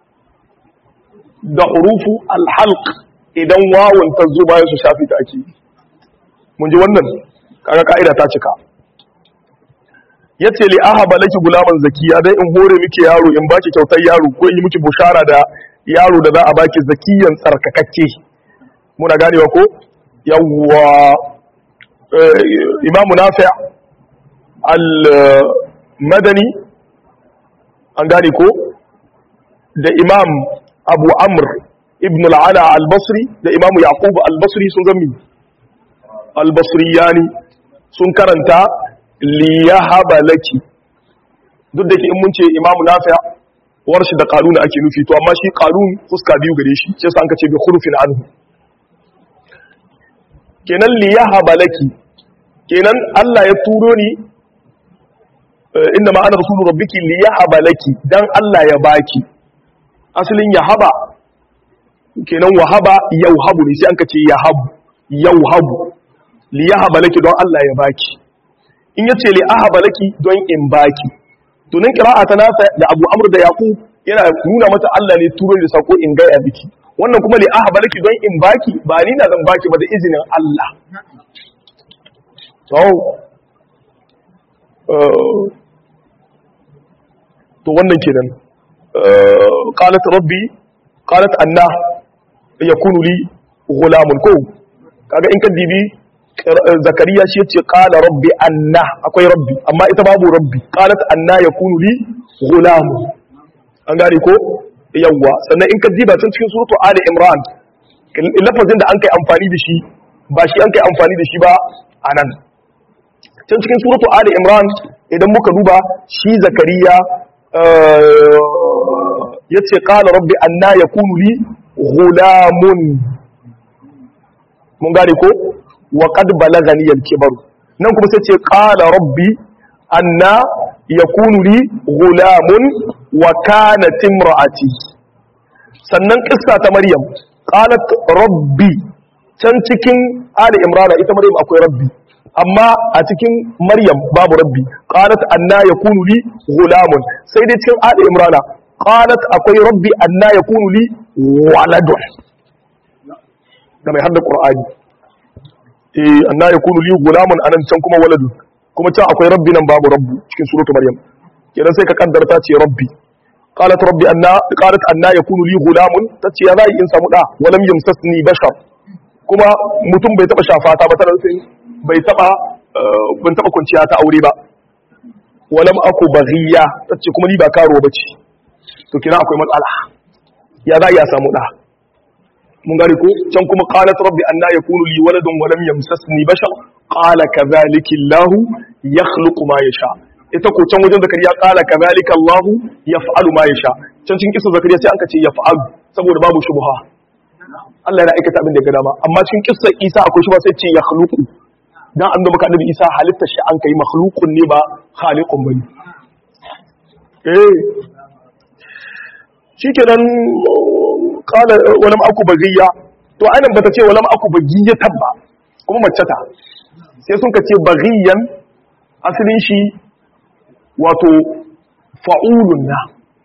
da hurufu alhalq idan wawon ta zo bayan su shafi ta ake mun ji wannan kaga kaida ta cika yace li ahaba laki gulaman zakiya dai in hore miki yaro in baki kyautar yaro ko in yi miki bushara da yaro da za a baki zakiyan tsarkakakke muna ganewa ko yawwa imamu nafi al-madani an gane ko da imam abu amr ibn al'ala al-basri da imamu yaqub al-basri sun gami al-basri yani sun karanta liyahaba laki duk da ke in mun ce imamu nafi warshi da qalun ake nufi to amma shi qalun fuska biyu gare shi sai san ka ce bi khurufin anhu kenan liyahaba laki kenan Allah ya turo ni inda ma'ana rasulu rabbiki li yahaba laki dan Allah ya baki asalin yahaba kenan wahaba yauhabu ne sai an kace yahabu yauhabu li yahaba laki don Allah ya baki in yace li ahaba laki don in baki to nan qira'a ta nasa da Abu Amr da Yaqub yana nuna mata Allah ne turo da sako in ga ya biki wannan kuma li ahaba laki don in baki ba ni na zan baki ba da izinin Allah to to wannan kenan qalat rabbi qalat anna yakunu li ghulamun ko kaga in ka dibi zakariya shi yace qala rabbi anna akwai rabbi amma ita babu rabbi qalat anna yakunu li ghulamun an gane ko yawwa sannan in ka diba can cikin suratu ali imran lafazin da an kai amfani da shi ba shi an kai amfani da shi ba anan can cikin suratu ali imran idan muka duba shi zakariya yace qala rabbi anna yakunu li ghulamun mun gane ko wa qad balagani al-kibar nan kuma sai ce qala rabbi anna yakunu li ghulamun wa kanat imraati sannan kissa ta maryam qalat rabbi can cikin ali imran ita maryam akwai rabbi amma a cikin maryam babu rabbi qalat anna yakunu li ghulamun sai dai cikin ali imran qalat akwai rabbi anna yakunu li waladun da mai hadda qur'ani eh anna yakunu li ghulamun anan can kuma waladun kuma can akwai rabbi nan babu rabbu cikin suratu maryam kenan sai ka kaddarta ce rabbi qalat rabbi anna qalat anna yakunu li ghulamun tace ya zai in samu da walam yamsasni bashar kuma mutum bai taba shafa ta ba tana sai bai taba ban taba kwanciya ta aure ba walam aku baghiya tace kuma ni ba karo bace to kina akwai matsala ya za ya samu da mun gari ko can kuma qalat rabbi anna yakunu li waladun wa lam yamsasni bashar qala kadhalika allah yakhluqu ma yasha ita ko can wajen zakariya qala kadhalika allah yaf'alu ma yasha can cikin kisa zakariya sai an ka ce yaf'alu saboda babu shubha Allah yana aikata abin da ya ga dama amma cikin kissar Isa akwai shubha sai ce yakhluqu dan an maka annabi Isa halitta shi an kai makhluqun ne ba khaliqun bane eh shikenan kala walam aku bagiya to ainihin bata ce walam aku bagiya tabba kuma mace ta sai sun ka ce bagiyan asalin shi wato fa'ulun na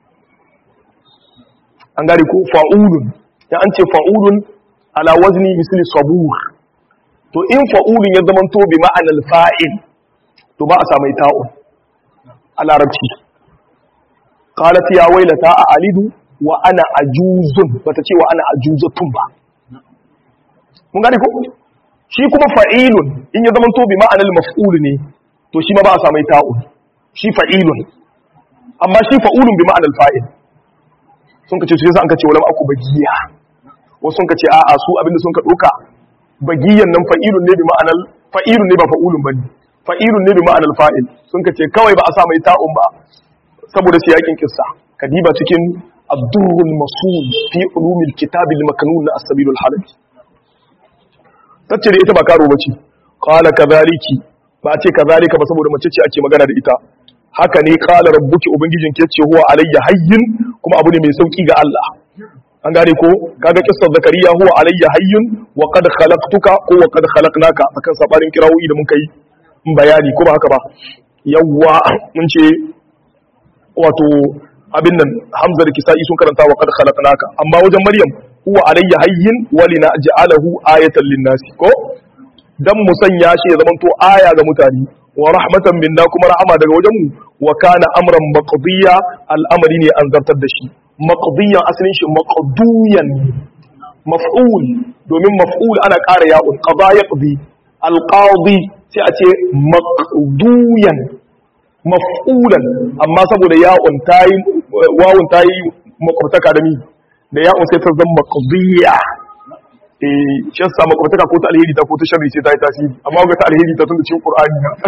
an gari ko fa'ulun ya an ce fa'ulun ala wazni misali sabur to in fa'ulun ya zama to bi ma'anar fa'il to ba a samai ta'un a larabci qalat ya wailata a alidu wa ana ajuzun bata ce wa ana ajuzatun ba mun gane ko shi kuma fa'ilun in ya zama to bi ma'anar maf'ul ne to shi ma ba a samai ta'un shi fa'ilun amma shi fa'ulun bi ma'anar fa'il sun kace su yasa an kace wala aku bagiya wasu sun kace a'a su abinda sun ka doka bagiyan nan fa'ilun ne bi ma'anar fa'ilun ne ba fa'ulun bane fa'ilun ne bi ma'anar fa'il sun kace kawai ba a sa mai ta'un ba saboda siyakin kissa kadiba cikin الدر المصون في علوم الكتاب المكنون السبيل الحلبي tace ita ba karo bace qala kadhaliki ba ce kadhalika ba saboda mace ce ake magana da ita haka ne qala rabbuki ubangijin ke ce huwa alayya hayyin kuma abu ne mai sauki ga Allah an gane ko kaga kissar zakariya huwa alayya hayyun wa qad khalaqtuka ko wa qad khalaqnaka akan sabarin kirawoyi da muka yi bayani ko ba haka ba yawwa mun ce wato abin nan hamza da kisa'i sun karanta wa qad khalaqnaka amma wajen maryam huwa alayya hayyin wa linaj'alahu ayatan lin-nasi ko dan mu sanya shi ya zamanto aya ga mutane wa rahmatan minna kuma rahama daga wajen mu wa kana amran maqdiya al'amari ne an zartar da shi maqdiyan asalin shi maqduyan maf'ul domin maf'ul ana ƙara ya'un qada yaqdi alqadi sai a ce maqduyan maf'ulan amma saboda ya'un tayi wawun tayi makwabtaka da mi da ya'un sai ta zama maqdiya eh shi yasa makwabtaka ko ta alheri ta ko ta sharri sai ta yi tasiri amma ga ta alheri ta tunda cikin qur'ani na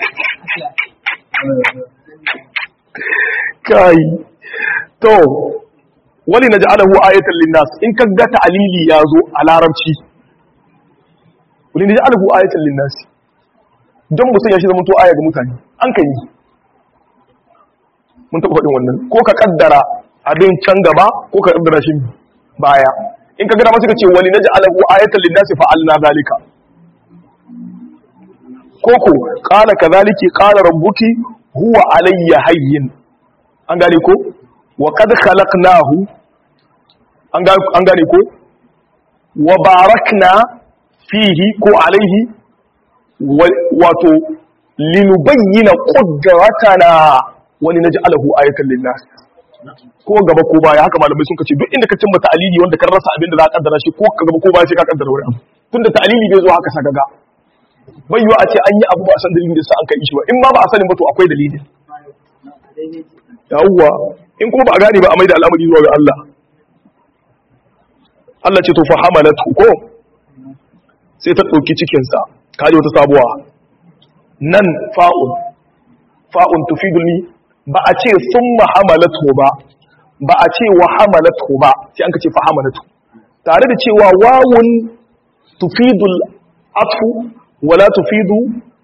kai to wali naj'alahu ayatan linnas in ka ga ta'lili yazo a larabci wali naj'alahu ayatan linnas don mu sanya shi zama to aya ga mutane an kan yi mun taɓa faɗin wannan ko ka kaddara abin can gaba ko ka kaddara shi baya in ka gada masu ka ce wani naji alahu ayatan linnasi fa'alna zalika koko qala kadhalika qala rabbuki huwa alayya hayyin an gane ko wa qad khalaqnahu an gane ko wa barakna fihi ko alaihi wato linubayyana qudratana wa linaj'alahu ayatan lin-nas ko gaba ko baya haka malamai sun kace duk inda ka cimma ta'alili wanda kan rasa abin da za ka kaddara shi ko ka gaba ko baya sai ka kaddara wani abu tunda ta'alili bai zo haka saka ga bai yiwa a ce an yi abu ba a san dalilin da sa an kai shi ba in ma ba a sanin ba to akwai dalili yawwa in kuma ba a gane ba a mai da al'amari zuwa ga Allah Allah ce to fa hamalatu ko sai ta dauki cikin sa kaje wata sabuwa nan fa'un fa'un tufidul ba a ce summa hamalatu ba ba a ce wa hamalatu ba sai an ka ce fa hamalatu tare da cewa wawun tufidul atfu wala tufidu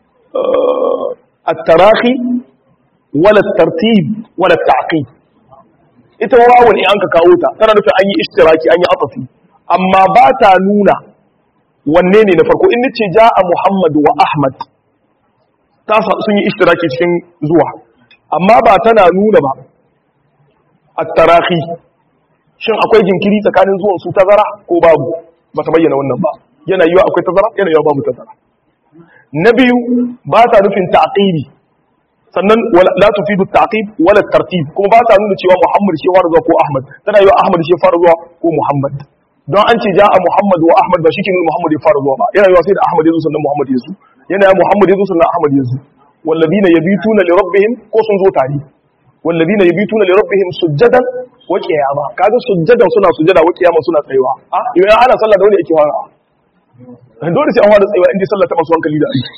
at-tarahi wala at-tartib wala at-ta'qib ita wawun in an ka kawo ta tana nufin an yi ishtiraki an yi atafi amma ba ta nuna wanne ne na farko in nace ja'a Muhammad wa Ahmad ta sun yi ishtiraki cikin zuwa amma ba tana nuna ba at-tarahi shin akwai jinkiri tsakanin zuwan su tazara ko babu ba ta bayyana wannan ba yana yiwa akwai tazara yana yiwa babu tazara na biyu ba ta nufin ta'qibi sannan la tufidu ta'qib wala tartib kuma ba ta nuna cewa Muhammad shi fara zuwa ko Ahmad tana yiwa Ahmad shi fara zuwa ko Muhammad don an ce ja'a Muhammad wa Ahmad ba shi ke nuna Muhammad ya fara zuwa ba yana yiwa sai da Ahmad ya zo sannan Muhammad ya zo yana yiwa Muhammad ya zo sannan Ahmad ya zo walladina yabituna li rabbihim ko sun zo tare walladina yabituna li rabbihim sujjadan wa qiyama kaga sujjadan suna sujjada wa qiyama suna tsayuwa a idan ana sallah da wani yake fara dole sai an fara tsayuwa inda sallah ta masu hankali da aiki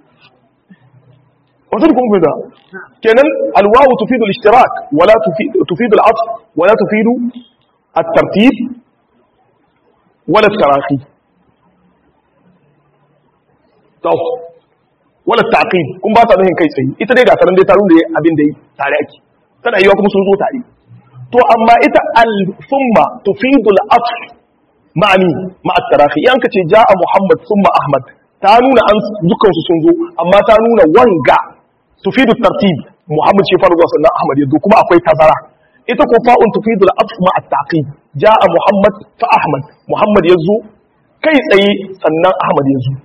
wato kun fita kenan alwawu tufidu al-ishtirak wala tufidu al-atf wala tufidu at-tartib wala at-tarahi to wala taqib kun ba ta nuhin kai tsaye ita dai ga taron dai tarun da abin da yi tare ake tana yiwa kuma sun zo tare to amma ita al-thumma tufidu al-atf ma'ani ma'a tarahi yan kace ja'a muhammad thumma ahmad ta nuna an dukkan su sun zo amma ta nuna wanga tufidu tartib muhammad shi farko sannan ahmad yazo kuma akwai tazara ita ko fa'un tufidu al-atf ma'a taqib ja'a muhammad fa ahmad muhammad yazo kai tsaye sannan ahmad yazo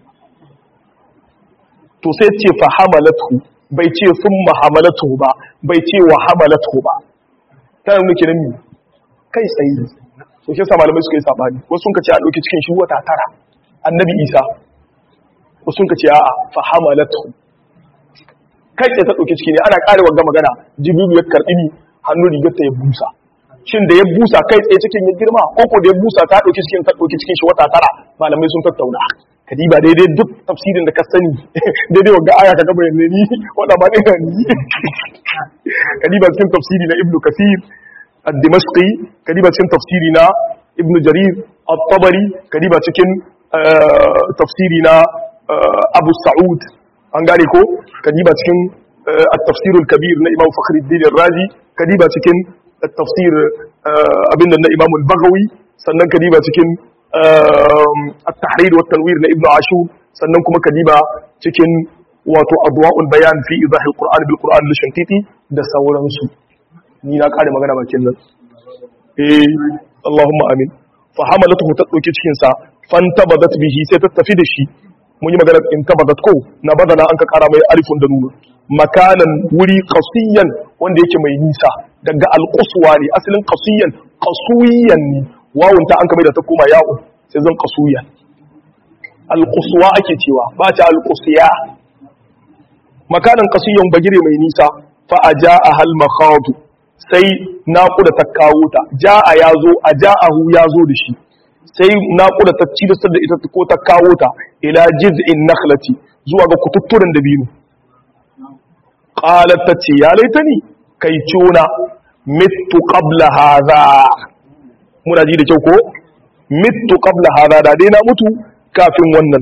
to sai ce fa hamalatu bai ce thumma hamalatu ba bai ce wa hamalatu ba tana nuna kenan kai tsaye to shi yasa malamai suka yi sabani wasu sun kace a dauki cikin shi wata tara annabi isa wasu sun kace a'a fa hamalatu kai tsaye ta dauki ciki ne ana kare wanga magana jibiru ya karbi ni hannu rigar ta ya busa shin da ya busa kai tsaye cikin ya girma ko ko da ya busa ta dauki cikin ta dauki cikin shi wata tara malamai sun tattauna kadiba daidai duk tafsirin da ka sani daidai wanga aya ka gaba yanzu ni wanda ba ne ni kadiba cikin tafsiri na ibnu kasir الدمشقي كديبا cikin tafsiri na ibn jarir at-tabari kadiba cikin tafsiri na abu sa'ud an gane ko kadiba cikin at-tafsir al-kabir na imam fakhruddin ar-razi kadiba cikin at-tafsir abinda na imam al-baghawi sannan kadiba cikin at-tahrir wa tanwir na ibn ashur sannan kuma kadiba cikin wato adwa'ul bayan fi idah al-qur'an bil qur'an lishankiti da sauransu ni na kare magana bakin nan eh Allahumma amin fa hamalatuhu ta dauki cikin sa fantabadat bihi sai ta tafi da shi mun yi magana in tabadat ko na badana an ka kara mai alifun da nunu makanan wuri qasiyan wanda yake mai nisa daga alquswa ne asalin qasiyan qasuyan ne wawun ta an ka mai da ta koma ya'u sai zan qasuyan alquswa ake cewa ba ta alqusya makanan qasiyan bagire mai nisa fa ajaa hal makhadu sai naƙuda ta kawo ta ja'a ya zo a ja'ahu ya zo da shi sai naƙuda ta ci da ita ko ta kawo ta ila jiz'in nakhlati zuwa ga kututturen da biyu qalat ta ce ya laitani kai cona mittu qabla hadha muna ji da kyau ko mittu qabla hadha da dai na mutu kafin wannan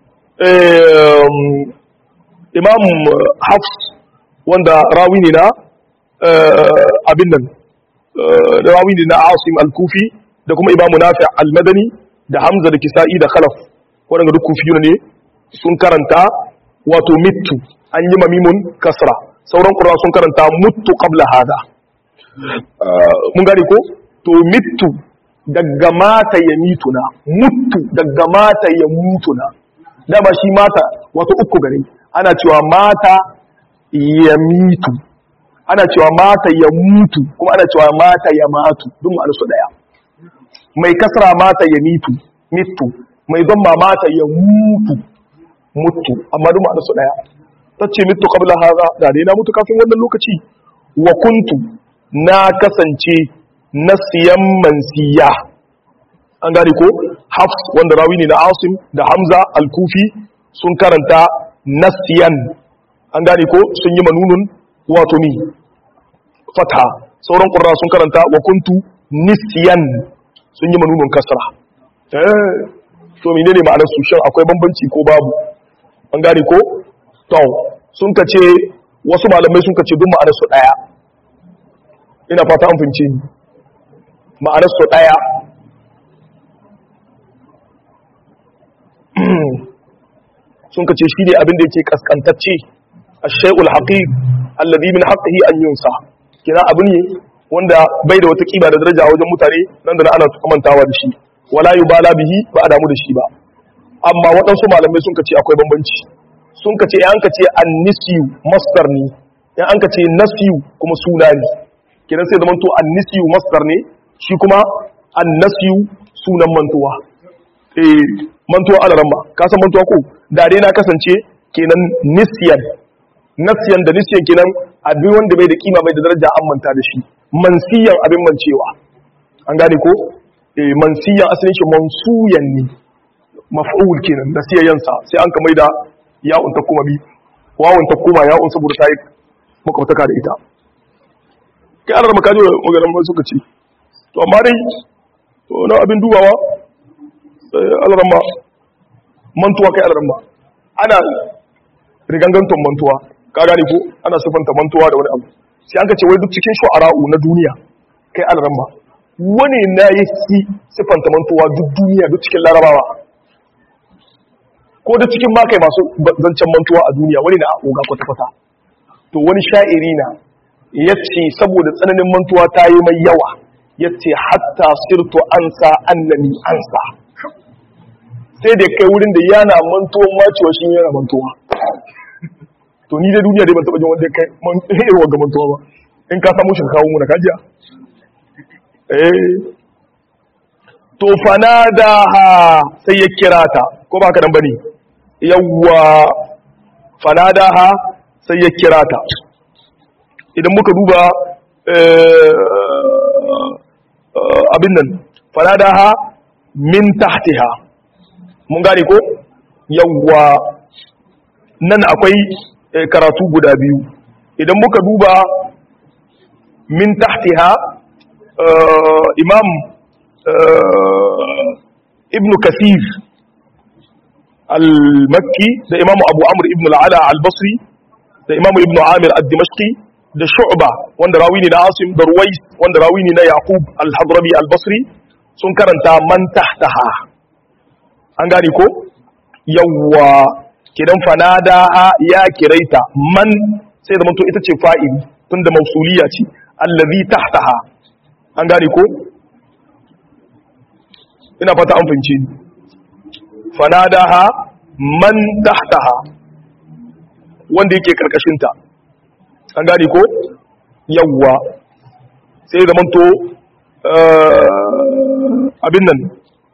imam hafs wanda rawi ne na abin nan da rawi ne na asim al-kufi da kuma imamu nafi al-madani da hamza da kisa'i da khalaf waɗanda duk kufi ne sun karanta wato mittu an yi mamimun kasra sauran qurra sun karanta muttu qabla hada mun gane ko to mittu daga mata ya mituna muttu daga mata ya mutuna dama shi mata wato uku gare ana cewa mata ya mitu ana cewa mata ya mutu kuma ana cewa mata ya matu duk ma'anar su daya mai kasra mata ya mitu mitu mai zama mata ya mutu mutu amma duk ma'anar su daya tace mitu qabla hadha da dai na mutu kafin wannan lokaci wa kuntu na kasance nasiyan mansiya an gane ko hafs wanda rawi ne na asim da hamza al-kufi sun karanta nasiyan an gane ko sun yi manunun wato mi fata sauran ƙurra sun karanta wa kuntu nisiyan sun yi manunun kasra eh to menene ma'anar su shin akwai bambanci ko babu an gane ko to sun kace wasu malamai sun kace duk ma'anar su daya ina fata an fince ni ma'anar su daya sun kace shi ne abin da yake kaskantacce ash-shay'ul haqiq alladhi min haqqihi an yunsa kina abu ne wanda bai da wata kiba da daraja a wajen mutane nan da ana kamantawa da shi wala yubala bihi ba a damu da shi ba amma waɗansu malamai sun kace akwai bambanci sun kace in an kace an-nisyu masdar ne in an kace nasyu kuma suna ne kiran sai zamanto an-nisyu masdar ne shi kuma an-nasyu sunan mantuwa eh mantuwa alaramma ka san mantuwa ko da dai na kasance kenan nisyan nasiyan da nisyan kenan abin wanda bai da kima bai da daraja an manta da shi mansiyan abin mancewa an gane ko eh mansiyan asalin shi mansuyan ne maf'ul kenan da siyayansa sai an kamar da ya'un ta kuma bi wawun ta kuma ya'un saboda ta yi makwabtaka da ita kai alar makaji magaran mai suka ce to amma dai to na abin dubawa alarma mantuwa kai alarma ana riganganton mantuwa ka gane ko ana sifanta mantuwa da wani abu sai an ka ce wai duk cikin shu'ara'u na duniya kai alarma wani na yi sifanta mantuwa duk duniya duk cikin larabawa ko da cikin makai masu zancen mantuwa a duniya wani na oga kwata-kwata to wani sha'iri na ya ce saboda tsananin mantuwa ta yi mai yawa ya ce hatta sirtu ansa annani ansa sai da kai wurin da yana mantuwan macewa shi yana mantuwa to ni da duniya dai ban taba jin wanda kai irin wanga mantuwa ba in ka samu shi kawo mu na kajiya eh to fanadaha sai ya kira ta ko ba ka nan bane yawwa fanadaha sai ya kira ta idan muka duba abin nan fanadaha min tahtiha mun gane ko yawwa nan akwai karatu guda biyu idan muka duba min tahtiha imam ibn kasir al-makki da imam abu amr ibn al-ala al-basri da imam ibn amir al-dimashqi da shu'ba wanda rawi ne na asim da ruwais wanda rawi ne na yaqub al-hadrami al-basri sun karanta man tahtaha an gane ko yawwa kidan fanada ya kiraita man sai da ita ce fa'ili tunda mausuliya ce allazi tahtaha an gane ko ina fata an fince ni fanadaha man tahtaha wanda yake karkashinta an gane ko yawwa sai da manto abin nan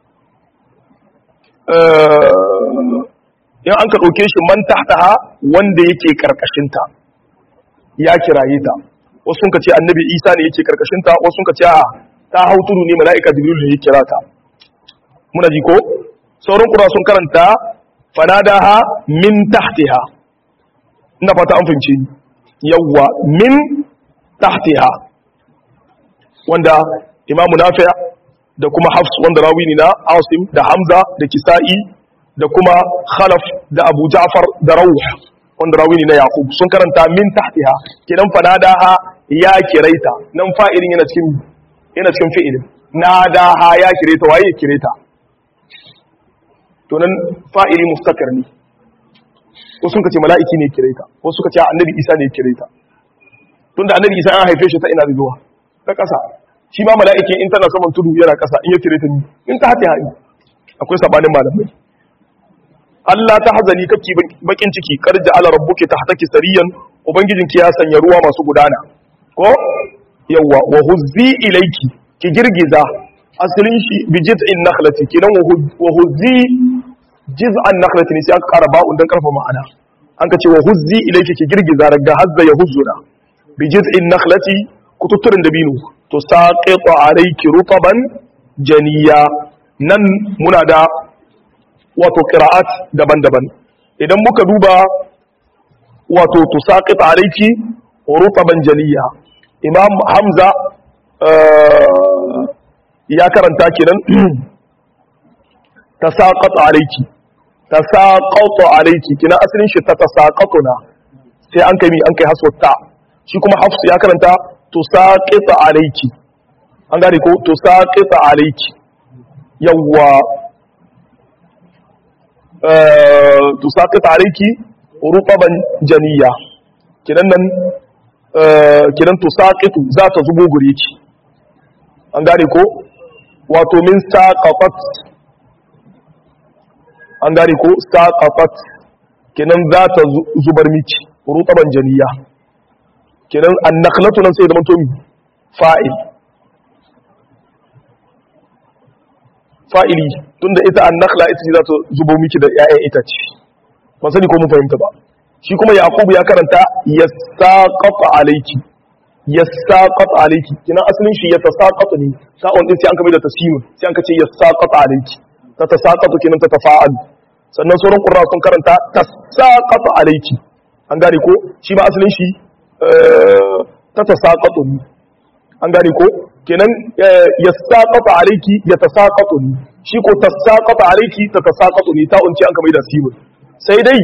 in an ka ɗauke shi man tahtaha wanda yake karkashinta ya kiraye ta wasu sun ka ce annabi isa ne yake karkashinta wasu sun ka ce a ta hau tudu ne mala'ika jibril ne ya kira ta muna ji ko sauran kura sun karanta fanadaha min tahtiha ina fata an fahimce ni yawwa min tahtiha wanda imamu nafi' da kuma hafs wanda rawi ne na asim da hamza da kisa'i da kuma khalaf da abu ja'far da rawh wanda rawi ne na yaqub sun karanta min tahtiha kidan fanadaha ya kiraita nan fa'ilin yana cikin yana cikin fi'ilin nadaha ya kireta waye kireta to nan fa'ili mustakar ne wasu suka ce mala'iki ne kire ta wasu suka ce annabi isa ne kire ta tunda annabi isa an haife shi ta ina zuwa ta ƙasa shi ma mala'iki in tana saman tudu yana ƙasa in ya kire ta ni in ta haɗe haɗi akwai sabanin malamai Allah ta hazani kake bakin ciki karja ala rabbuki tahtaki sariyan ubangijinki ya sanya ruwa masu gudana ko yawa wa huzzi ilayki ki girgiza asalin shi bi jiz'in nakhlati kinan wa huzzi jiz'an nakhlati ne sai aka kara ba'un dan karfa ma'ana an ka ce wa huzzi ilayki ki girgiza daga hazza ya huzzuna bi jiz'in nakhlati kututturin dabino to saqitu alayki rutaban janiya nan muna da wato qira'at daban-daban idan muka duba wato tusaqit alayki rutaban janiya imam hamza ya karanta kenan tasaqat alayki tasaqat alayki kina asalin shi ta tasaqatuna sai an kai mi an kai haswata shi kuma hafsu ya karanta tusaqit alayki an gane ko tusaqit alayki yawwa tusaqit alayki rutaban janiya kinan nan kinan tusaqitu za ta zubo gure ki an gane ko wato min saqafat an gane ko saqafat kinan za ta zubar miki rutaban janiya kinan annakhlatu nan sai da mantomi fa'il fa'ili tunda ita annakhla ita ce za ta zubo miki da 'ya'yan itace ban sani ko mun fahimta ba shi kuma yaqubu ya karanta yasaqata alayki yasaqata alayki kina asalin shi yatasaqatu ne sa'on din sai an kamar da tasimu sai an kace yasaqata alayki ta tasaqatu kinan ta tafa'al sannan sauran qurra sun karanta tasaqatu alayki an gane ko shi ba asalin shi ta tasaqatu ne an gane ko kenan yasaqata alayki yatasaqatu ne shi ko tasaqata alayki ta tasaqatu ne ta unci an kamar da simu sai dai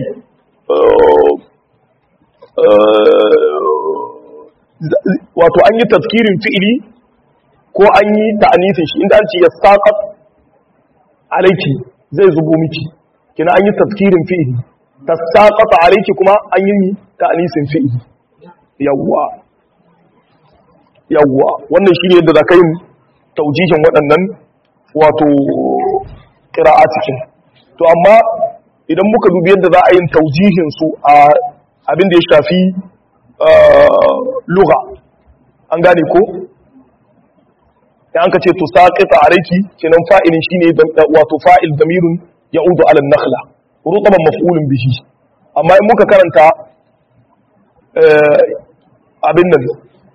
wato an yi tafkirin fi'ili ko an yi ta'anisin shi inda an ce ya saƙat alaiki zai zubo miki kina an yi tafkirin fi'ili ta saƙat alaiki kuma an yi ta'anisin fi'ili yawwa yawwa wannan shi ne yadda za ka yi taujihin waɗannan wato ƙira'a cikin to amma idan muka dubi yadda za a yin taujihin su a abin da ya shafi lugha an gane ko an ka ce to saqita alayki kenan fa'ilin shine wato fa'il damirun ya'udu ala an-nakhla rutaban maf'ulun bihi amma in muka karanta abin nan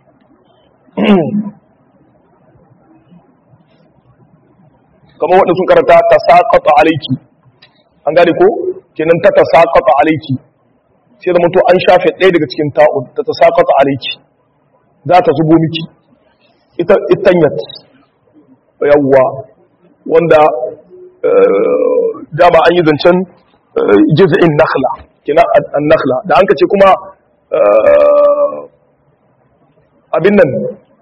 kamar waɗanda sun karanta ta saqata alayki an gane ko kenan ta ta saƙaƙa alaiki sai zama to an shafe ɗaya daga cikin ta'un ta ta saƙaƙa alaiki za ta zubo miki ita itanyat yawwa wanda dama an yi zancen jiz'in nakhla kina an nakhla da an ka ce kuma abin nan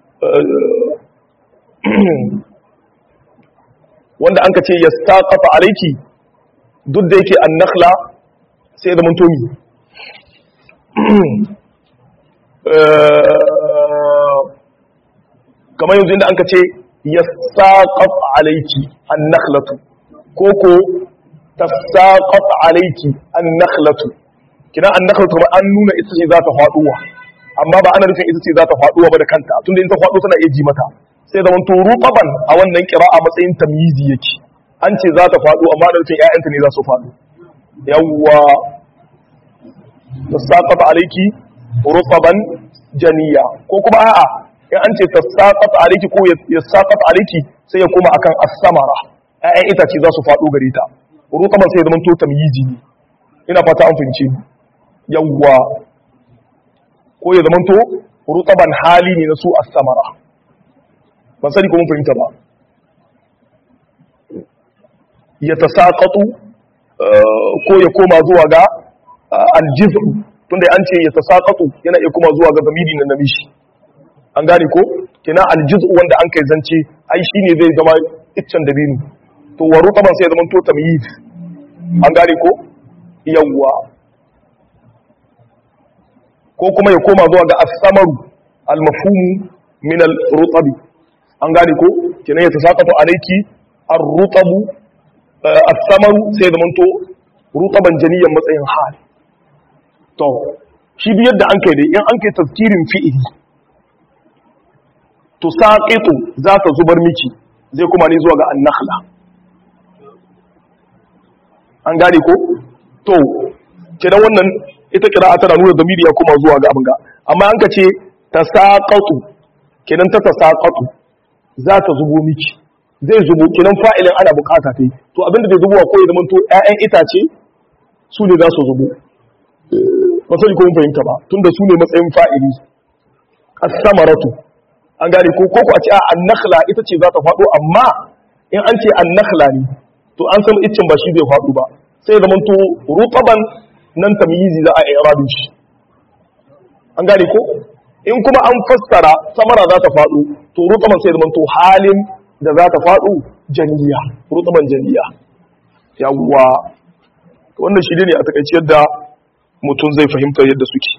wanda an ka ce ya saƙafa alaiki duk da yake an nakhla sai da muntomi kamar yanzu inda an ka ce ya saƙaf alaiki an nakhlatu ko ko ta saƙaf alaiki an nakhlatu kina an nakhlatu ba an nuna ita ce za ta faɗuwa amma ba ana nufin ita ce za ta faɗuwa ba da kanta tunda in ta faɗo tana iya ji mata sai da manto ruqaban a wannan kira a matsayin tamyizi yake an ce za ta faɗo amma da nufin ƴaƴanta ne za su faɗo yawwa tasaqata alayki ruqaban janiya ko kuma a'a in an ce tasaqata alayki ko yasaqata alayki sai ya koma akan as-samara ƴaƴan itace za su faɗo gare ta ruqaban sai ya zama to tamyizi ne ina fata an fahimce ni yawwa ko ya zama to ruqaban hali ne na su as-samara ban sani ko mun fahimta ba ya tasaƙatu ko ya koma zuwa ga aljizu tunda an ce ya tasaƙatu yana iya koma zuwa ga zamiri na namishi an gane ko kina aljizu wanda an kai zance ai shine zai zama iccen dabino to wa rutaban sai ya zama to tamyiz an gane ko yawwa ko kuma ya koma zuwa ga as-samaru al-mafhumu min al-rutabi an gane ko kenan ya tasaqatu alayki ar-rutabu as-samaru sai zamanto rutaban janiyan matsayin hal to shi biyar da an kai dai in an kai tazkirin fi'ili to saqitu za ta zubar miki zai kuma ne zuwa ga an-nakhla an gane ko to kenan wannan ita kira'a tana nuna zamiri ya kuma zuwa ga abin ga amma an ka ce tasaqatu kenan ta tasaqatu za ta zubo miki zai zubo kenan fa'ilin ana bukata ta yi to abinda zai zubowa ko ya zama to ƴaƴan itace su ne za su zubo ba sai ko mun fahimta ba tunda su ne matsayin fa'ili as-samaratu an gane ko ko a ce a an-nakhla ita ce za ta faɗo amma in an ce an-nakhla ne to an san iccin ba shi zai faɗo ba sai ya zama to rutaban nan tamyizi za a i'rabin shi an gane ko in kuma an fassara samara za ta faɗo to rutaban sai zama to halin da za ta faɗo janiya rutaban janiya yawwa wannan shi ne a takaice yadda mutum zai fahimta yadda suke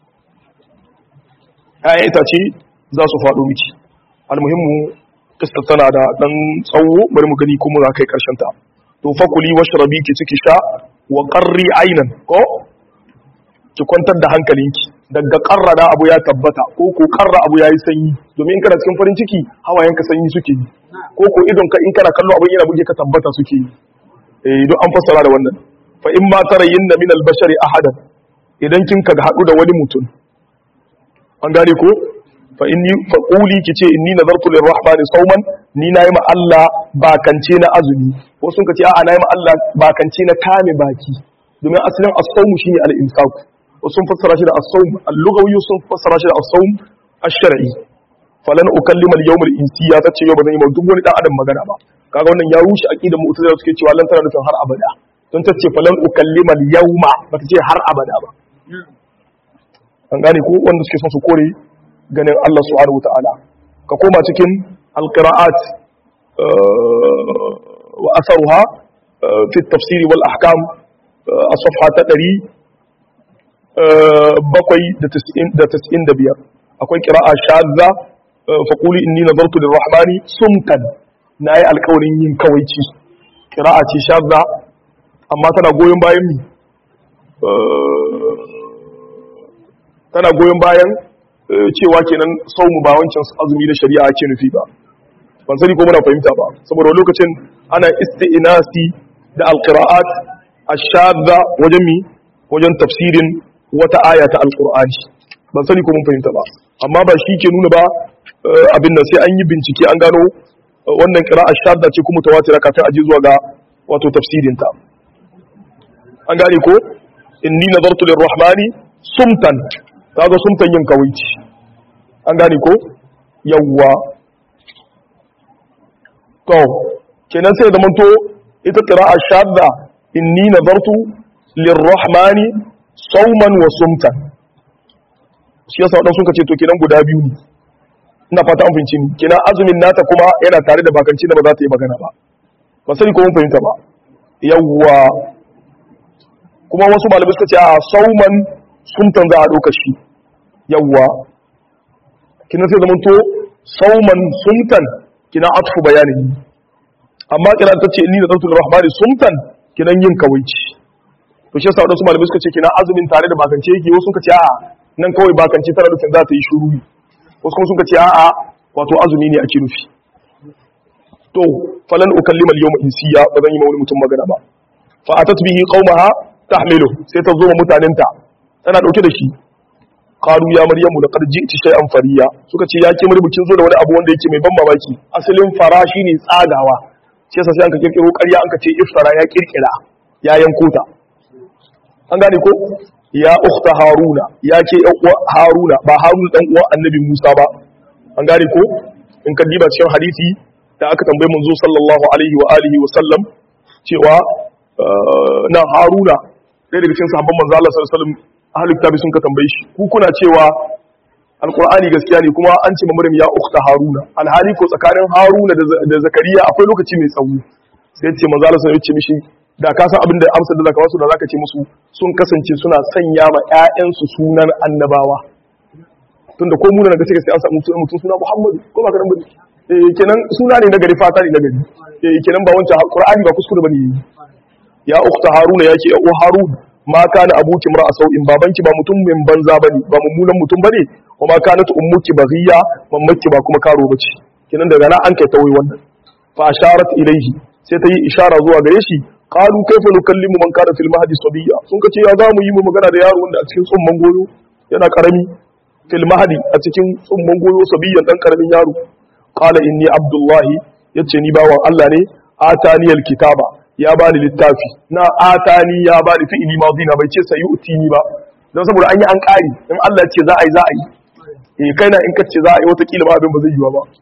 ‘ya'yan itace za su faɗo miki almuhimmu kistar tana da ɗan tsawo bari mu gani kuma za kai ƙarshen ta to fakuli wasu rabi ki ciki sha wa ƙarri ainan ko ki kwantar da hankalinki daga ƙarra da abu ya tabbata ko ko ƙarra abu ya yi sanyi domin in kana cikin farin ciki hawayenka sanyi suke yi ko ko idon ka in kana kallo abin yana buge ka tabbata suke yi eh don an fassara da wannan fa in ma tarayinna min al-bashari ahadan idan kin ka haɗu da wani mutum an gane ko fa inni fa quli kice inni nazartu lirrahmani sawman ni nayi ma Allah bakance na azumi wasu sun kace a'a nayi ma Allah bakance na kame baki domin asalin as-sawm shine al-imsak wasu sun fassara shi da as-sawm al-lughawi sun fassara shi da as-sawm ash-shar'i falan ukallima al-yawm al-insiya tace yau ba zan yi ma duk wani dan adam magana ba kaga wannan ya rushe aqidar mu'tazila suke cewa lan tana nufin har abada don tace falan ukallima al-yawma bata ce har abada ba an gane ko wanda suke son su kore ganin Allah subhanahu wataala ka koma cikin alqira'at wa asaruha fi at-tafsir wal ahkam a safha ta 795 akwai qira'a shadza fa quli inni nadartu lirrahmani sumtan nayi alƙawarin yin kawaici qira'a ce shadza amma tana goyon bayan mi tana goyon bayan cewa kenan saumu ba wancan azumi da shari'a ake nufi ba ban sani ko muna fahimta ba saboda lokacin ana isti'nasi da alqira'at ash-shadda wajen mi wajen tafsirin wata aya ta alqur'ani ban sani ko mun fahimta ba amma ba shi ke nuna ba abin nan sai an yi bincike an gano wannan qira'a shadda ce kuma tawatira kafin aje zuwa ga wato tafsirin ta an gane ko inni nazartu lirrahmani sumtan kaga sumtan yin kawaici an gane ko yawwa to kenan sai da manto ita qira'a shadda inni nazartu lirrahmani sauman wa sumtan shi yasa wadansu suka ce to kenan guda biyu ne ina fata an fahimci ni kenan azumin nata kuma yana tare da bakanci da ba za ta yi magana ba ba sani ko mun fahimta ba yawwa kuma wasu malamai suka ce a sauman sumtan za a ɗauka shi yawwa kina sai zaman to sauman sumtan kina atfu bayanin amma kina ta ce inni da zartul rahmani sumtan kinan yin kawaici to shi yasa wadansu malamai suka ce kina azumin tare da bakance yake wasu suka ce a'a nan kawai bakance tana nufin za ta yi shuru wasu kuma suka ce a'a wato azumi ne ake nufi to falan ukallima al-yawma insiya ba zan yi ma wani mutum magana ba fa atat bihi qaumaha tahmilu sai ta zo ma mutanenta tana dauke da shi qalu ya maryamu laqad ji'ti shay'an fariya suka ce ya ke maryamu kin zo da wani abu wanda yake mai ban mamaki asalin fara shine tsagawa shi yasa sai an ka kirkiro ƙarya an ka ce iftara ya kirkira ya yanko ta an gane ko ya ukhta haruna ya ke yan uwa haruna ba haruna dan uwan annabi musa ba an gane ko in ka diba cikin hadisi da aka tambaye manzo sallallahu alaihi wa alihi wa sallam cewa nan haruna ɗaya daga cikin sahabban manzo Allah sallallahu alaihi wa sallam ahlul kitabi sun ka tambaye shi ku kuna cewa alqur'ani gaskiya ne kuma an ce maryam ya ukhta haruna alhali ko tsakanin haruna da zakariya akwai lokaci mai tsawo sai ya ce manzo Allah sallallahu alaihi wa sallam ya ce mishi da ka san abin da amsar da zaka wasu da zaka ce musu sun kasance suna sanya ma ƴaƴansu sunan annabawa tunda ko mu da gaske sai an samu mutum suna Muhammadu ko ba ka dan bane eh kenan suna ne na gari fata ne na gari eh kenan ba wancan Qur'ani ba kuskure bane ya ukhta Haruna yake ya Harun ma kana abuki mar'a sau'in babanki ba mutum min banza bane ba mummunan mutum bane wa ma kanat ummuki baghiya mammaki ba kuma karo bace kenan daga nan an kai tawayi wannan fa asharat ilayhi sai ta yi ishara zuwa gare shi qalu kayfa nukallimu man kana fil mahdi sabiyya sun kace ya za mu yi mu magana da yaro wanda a cikin tsumman goyo yana karami fil mahdi a cikin tsumman goyo sabiyyan dan karamin yaro qala inni abdullahi yace ni bawan Allah ne ataniyal kitaba ya bani littafi na atani ya bani fi'ili madhi na bai ce sayu'tini ba dan saboda an yi an kari in Allah ya ce za a yi za a yi eh kaina in kace za a yi wata kila ba abin ba zai yiwa ba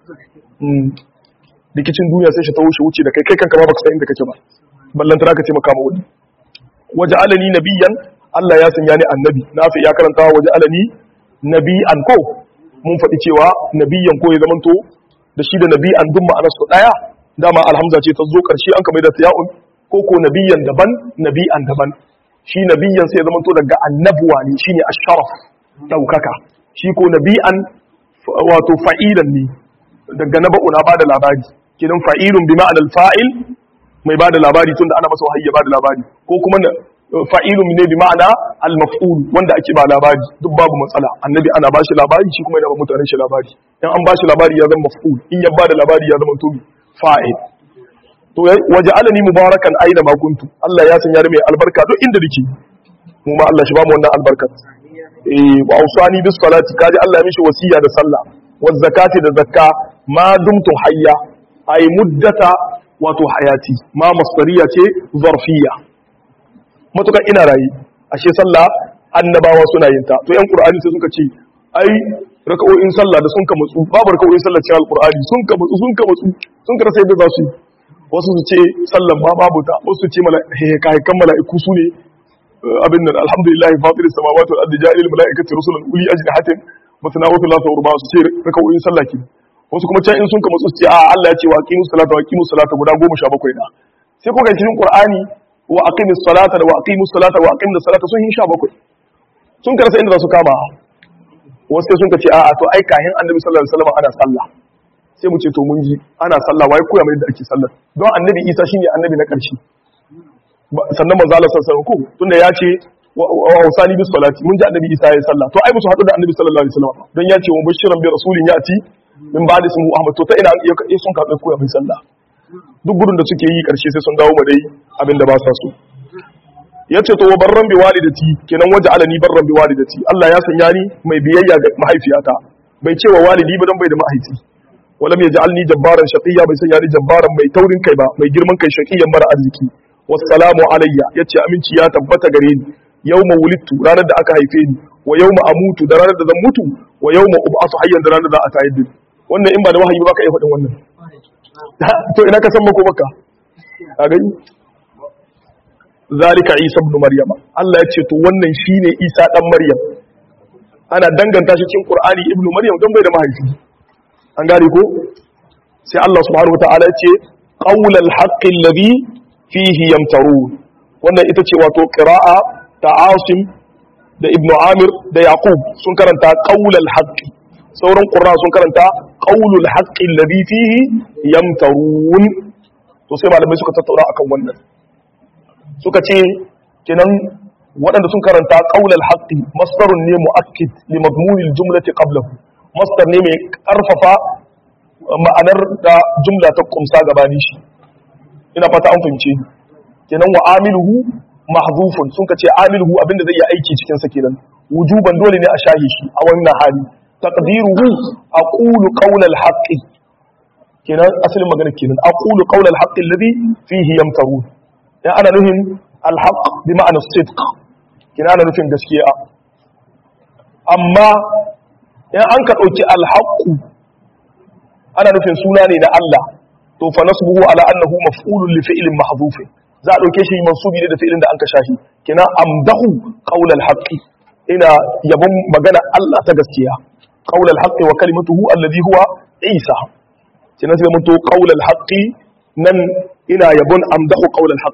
rikicin duniya sai shi ta wuce wuce da kai kai kanka ba baka san inda kake ba ballantana ka ce maka ma wani waje alani nabiyan Allah ya sanya ni annabi na fi ya karanta waje alani nabiyan ko mun faɗi cewa nabiyan ko ya zamanto da shi da nabiyan duk ma'anar su daya dama alhamza ce ta zo karshe an kamar da ta'un ko ko nabiyan daban nabiyan daban shi nabiyan sai ya zamanto daga annabuwa ne shine asharaf daukaka shi ko nabiyan wato fa'ilan ne daga naba'u na bada labari kidan fa'ilun bi ma'anar fa'il mai bada labari tunda ana masa wahayi ya bada labari ko kuma fa'ilun ne bi ma'ana al-maf'ul wanda ake ba labari duk babu matsala annabi ana bashi labari shi kuma yana ba mutanen shi labari in an bashi labari ya zama maf'ul in ya bada labari ya zama tobi fa'il to waja'alani mubarakan aina ma kuntu Allah ya sanya ni mai albarka duk inda nake mu ma Allah shi ba mu wannan albarka eh wa ausani bis salati kaji Allah ya mishi wasiya da sallah wa zakati da zakka ma dumtu hayya ay muddata wato hayati ma masdariya ce zarfiya matukan ina rayi ashe sallah annabawa suna yin ta to yan qur'ani sai suka ce ai raka'o'in sallah da sun ka mutsu babu raka'o'in sallah cikin alqur'ani sun ka mutsu sun ka mutsu sun ka rasa yadda za su yi wasu su ce sallan ma babu ta wasu su ce mala'ikan mala'iku su ne abin nan alhamdulillah fatiris samawati wal ardi ja'ilil mala'ikati rusulan uli ajnihatin masna wa thulatha wa ruba su ce raka'o'in sallah ki wasu kuma can in sun ka mutsu su ce a Allah ya ce wa aqimus salata wa aqimus salata guda 17 na sai ko ga cikin qur'ani wa aqimis salata da wa aqimus salata wa aqimus salata sun yi 17 sun karasa inda za su kama wasu sai sun ka ce a'a to ai kahin annabi sallallahu alaihi wasallam ana sallah sai mu ce to mun ji ana sallah wai koya mai da ake sallah don annabi Isa shine annabi na ƙarshe sannan manzo Allah sallallahu alaihi wasallam tunda ya ce wa usali bis salati mun ji annabi Isa ya sallah to ai musu hadu da annabi sallallahu alaihi wasallam don ya ce wa bashiran bi rasulin yati min ba'di ismu Ahmad to ta ina ya sun ka koya mai sallah duk gudun da suke yi ƙarshe sai sun dawo ma dai abin da ba sa so ya ce to wa barran bi walidati kenan waje alani barran bi walidati Allah ya sanya ni mai biyayya ga mahaifiyata bai ce wa walidi ba dan bai da mahaifi walam yaj'alni jabbaran shaqiyya bai sanya ni jabbaran mai taurin kai ba mai girman kai shaqiyyan mara arziki wassalamu alayya yace aminci ya tabbata gare ni yawma wulidtu ranar da aka haife ni wa yawma amutu da ranar da zan mutu wa yawma ub'atu hayyan da ranar da aka tayar da ni wannan in ba da wahayi ba ka iya faɗin wannan to ina ka san mako baka a gani zalika isa ibn maryama Allah ya ce to wannan shine isa dan maryam ana danganta shi cikin qur'ani ibn maryam don bai da mahaifi an gane ko sai Allah subhanahu wataala ya ce qaulal haqqi alladhi fihi yamtarun wannan ita ce wato qira'a ta asim da ibn amir da yaqub sun karanta qaulal haqqi sauran qurra sun karanta qaulul haqqi alladhi fihi yamtarun to sai malamai suka tattauna akan wannan suka ce kenan waɗanda sun karanta qaulal haqqi masdarun ne muakkid li madmunil jumlati qablahu masdar ne mai karfafa ma'anar da jumla ta kumsa gabani shi ina fata an fahimce kenan wa amiluhu mahzufun sun ka ce amiluhu abinda zai yi aiki cikin sa kenan wujuban dole ne a shahi shi a wannan hali taqdiruhu aqulu qawlal haqqi kenan asalin magana kenan aqulu qawlal haqqi alladhi fihi yamtarun ya ana nufin alhaq bi ma'anar sidq kenan ana nufin gaskiya amma in an ka dauki alhaqu ana nufin suna ne na Allah to fa nasbuhu ala annahu maf'ulun li fi'lin mahdhuf za a dauke shi mansubi ne da fi'lin da an ka shahi kenan amdahu qawlal haqqi ina yabon magana Allah ta gaskiya qawlal haqqi wa kalimatuhu alladhi huwa Isa kenan sai mun to qawlal haqqi nan ina yabon amdahu qawlal haqqi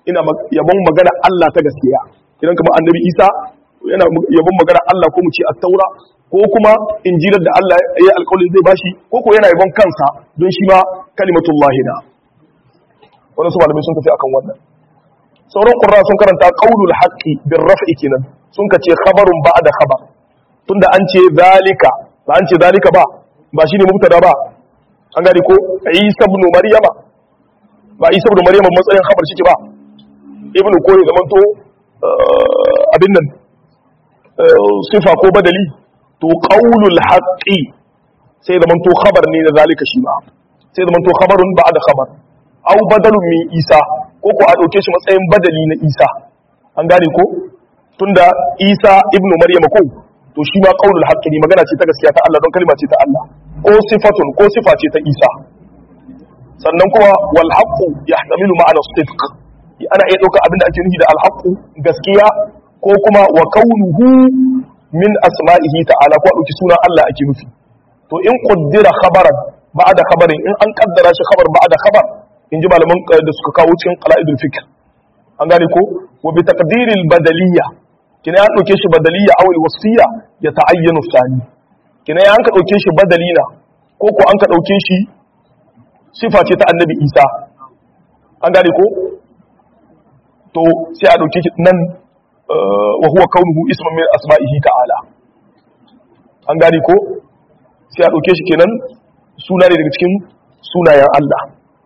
ina yabon magana Allah ta gaskiya idan kamar annabi Isa yana yabon magana Allah ko mu ce at-taura ko kuma injilar da Allah ya yi alƙawarin zai bashi ko ko yana yabon kansa don shi ma kalimatullahi na wannan su malamai sun tafi akan wannan sauran qurra sun karanta qaulul haqqi bir raf'i kenan sun ka ce khabarun ba'da khabar tunda an ce zalika ba an ce zalika ba ba shine mubtada ba an gani ko Isa ibn Maryama ba Isa ibn Maryama matsayin khabar shi ba ibnu ko ya zamanto abin nan sifa ko badali to qaulul haqqi sai zamanto khabar ne da zalika shi ba sai zamanto khabarun ba'da khabar aw badalun min Isa ko ko a dauke shi matsayin badali na Isa an gane ko tunda Isa ibnu Maryama ko to shi ma qaulul haqqi ne magana ce ta gaskiya ta Allah don kalma ce ta Allah ko sifatun ko sifa ce ta Isa sannan kuma wal haqqu yahtamilu ma'ana sidq ana iya dauka abinda ake nufi da al haqqu gaskiya ko kuma wa kaunuhu min asma'ihi ta'ala ko dauki sunan Allah ake nufi to in qaddara khabaran ba'da khabarin in an kaddara shi khabar ba'da khabar in ji malaman da suka kawo cikin qala'idul fikr an gane ko wa bi taqdiril badaliyya kina ya dauke shi badaliyya aw wasfiyya ya ta'ayyanu sani kina ya an ka dauke shi badalina ko ko an ka dauke shi sifa ce ta annabi Isa an gane ko to sai a dauke shi nan wa huwa kaunuhu isman min asma'ihi ta'ala an gane ko sai a dauke shi kenan suna ne daga cikin sunayen Allah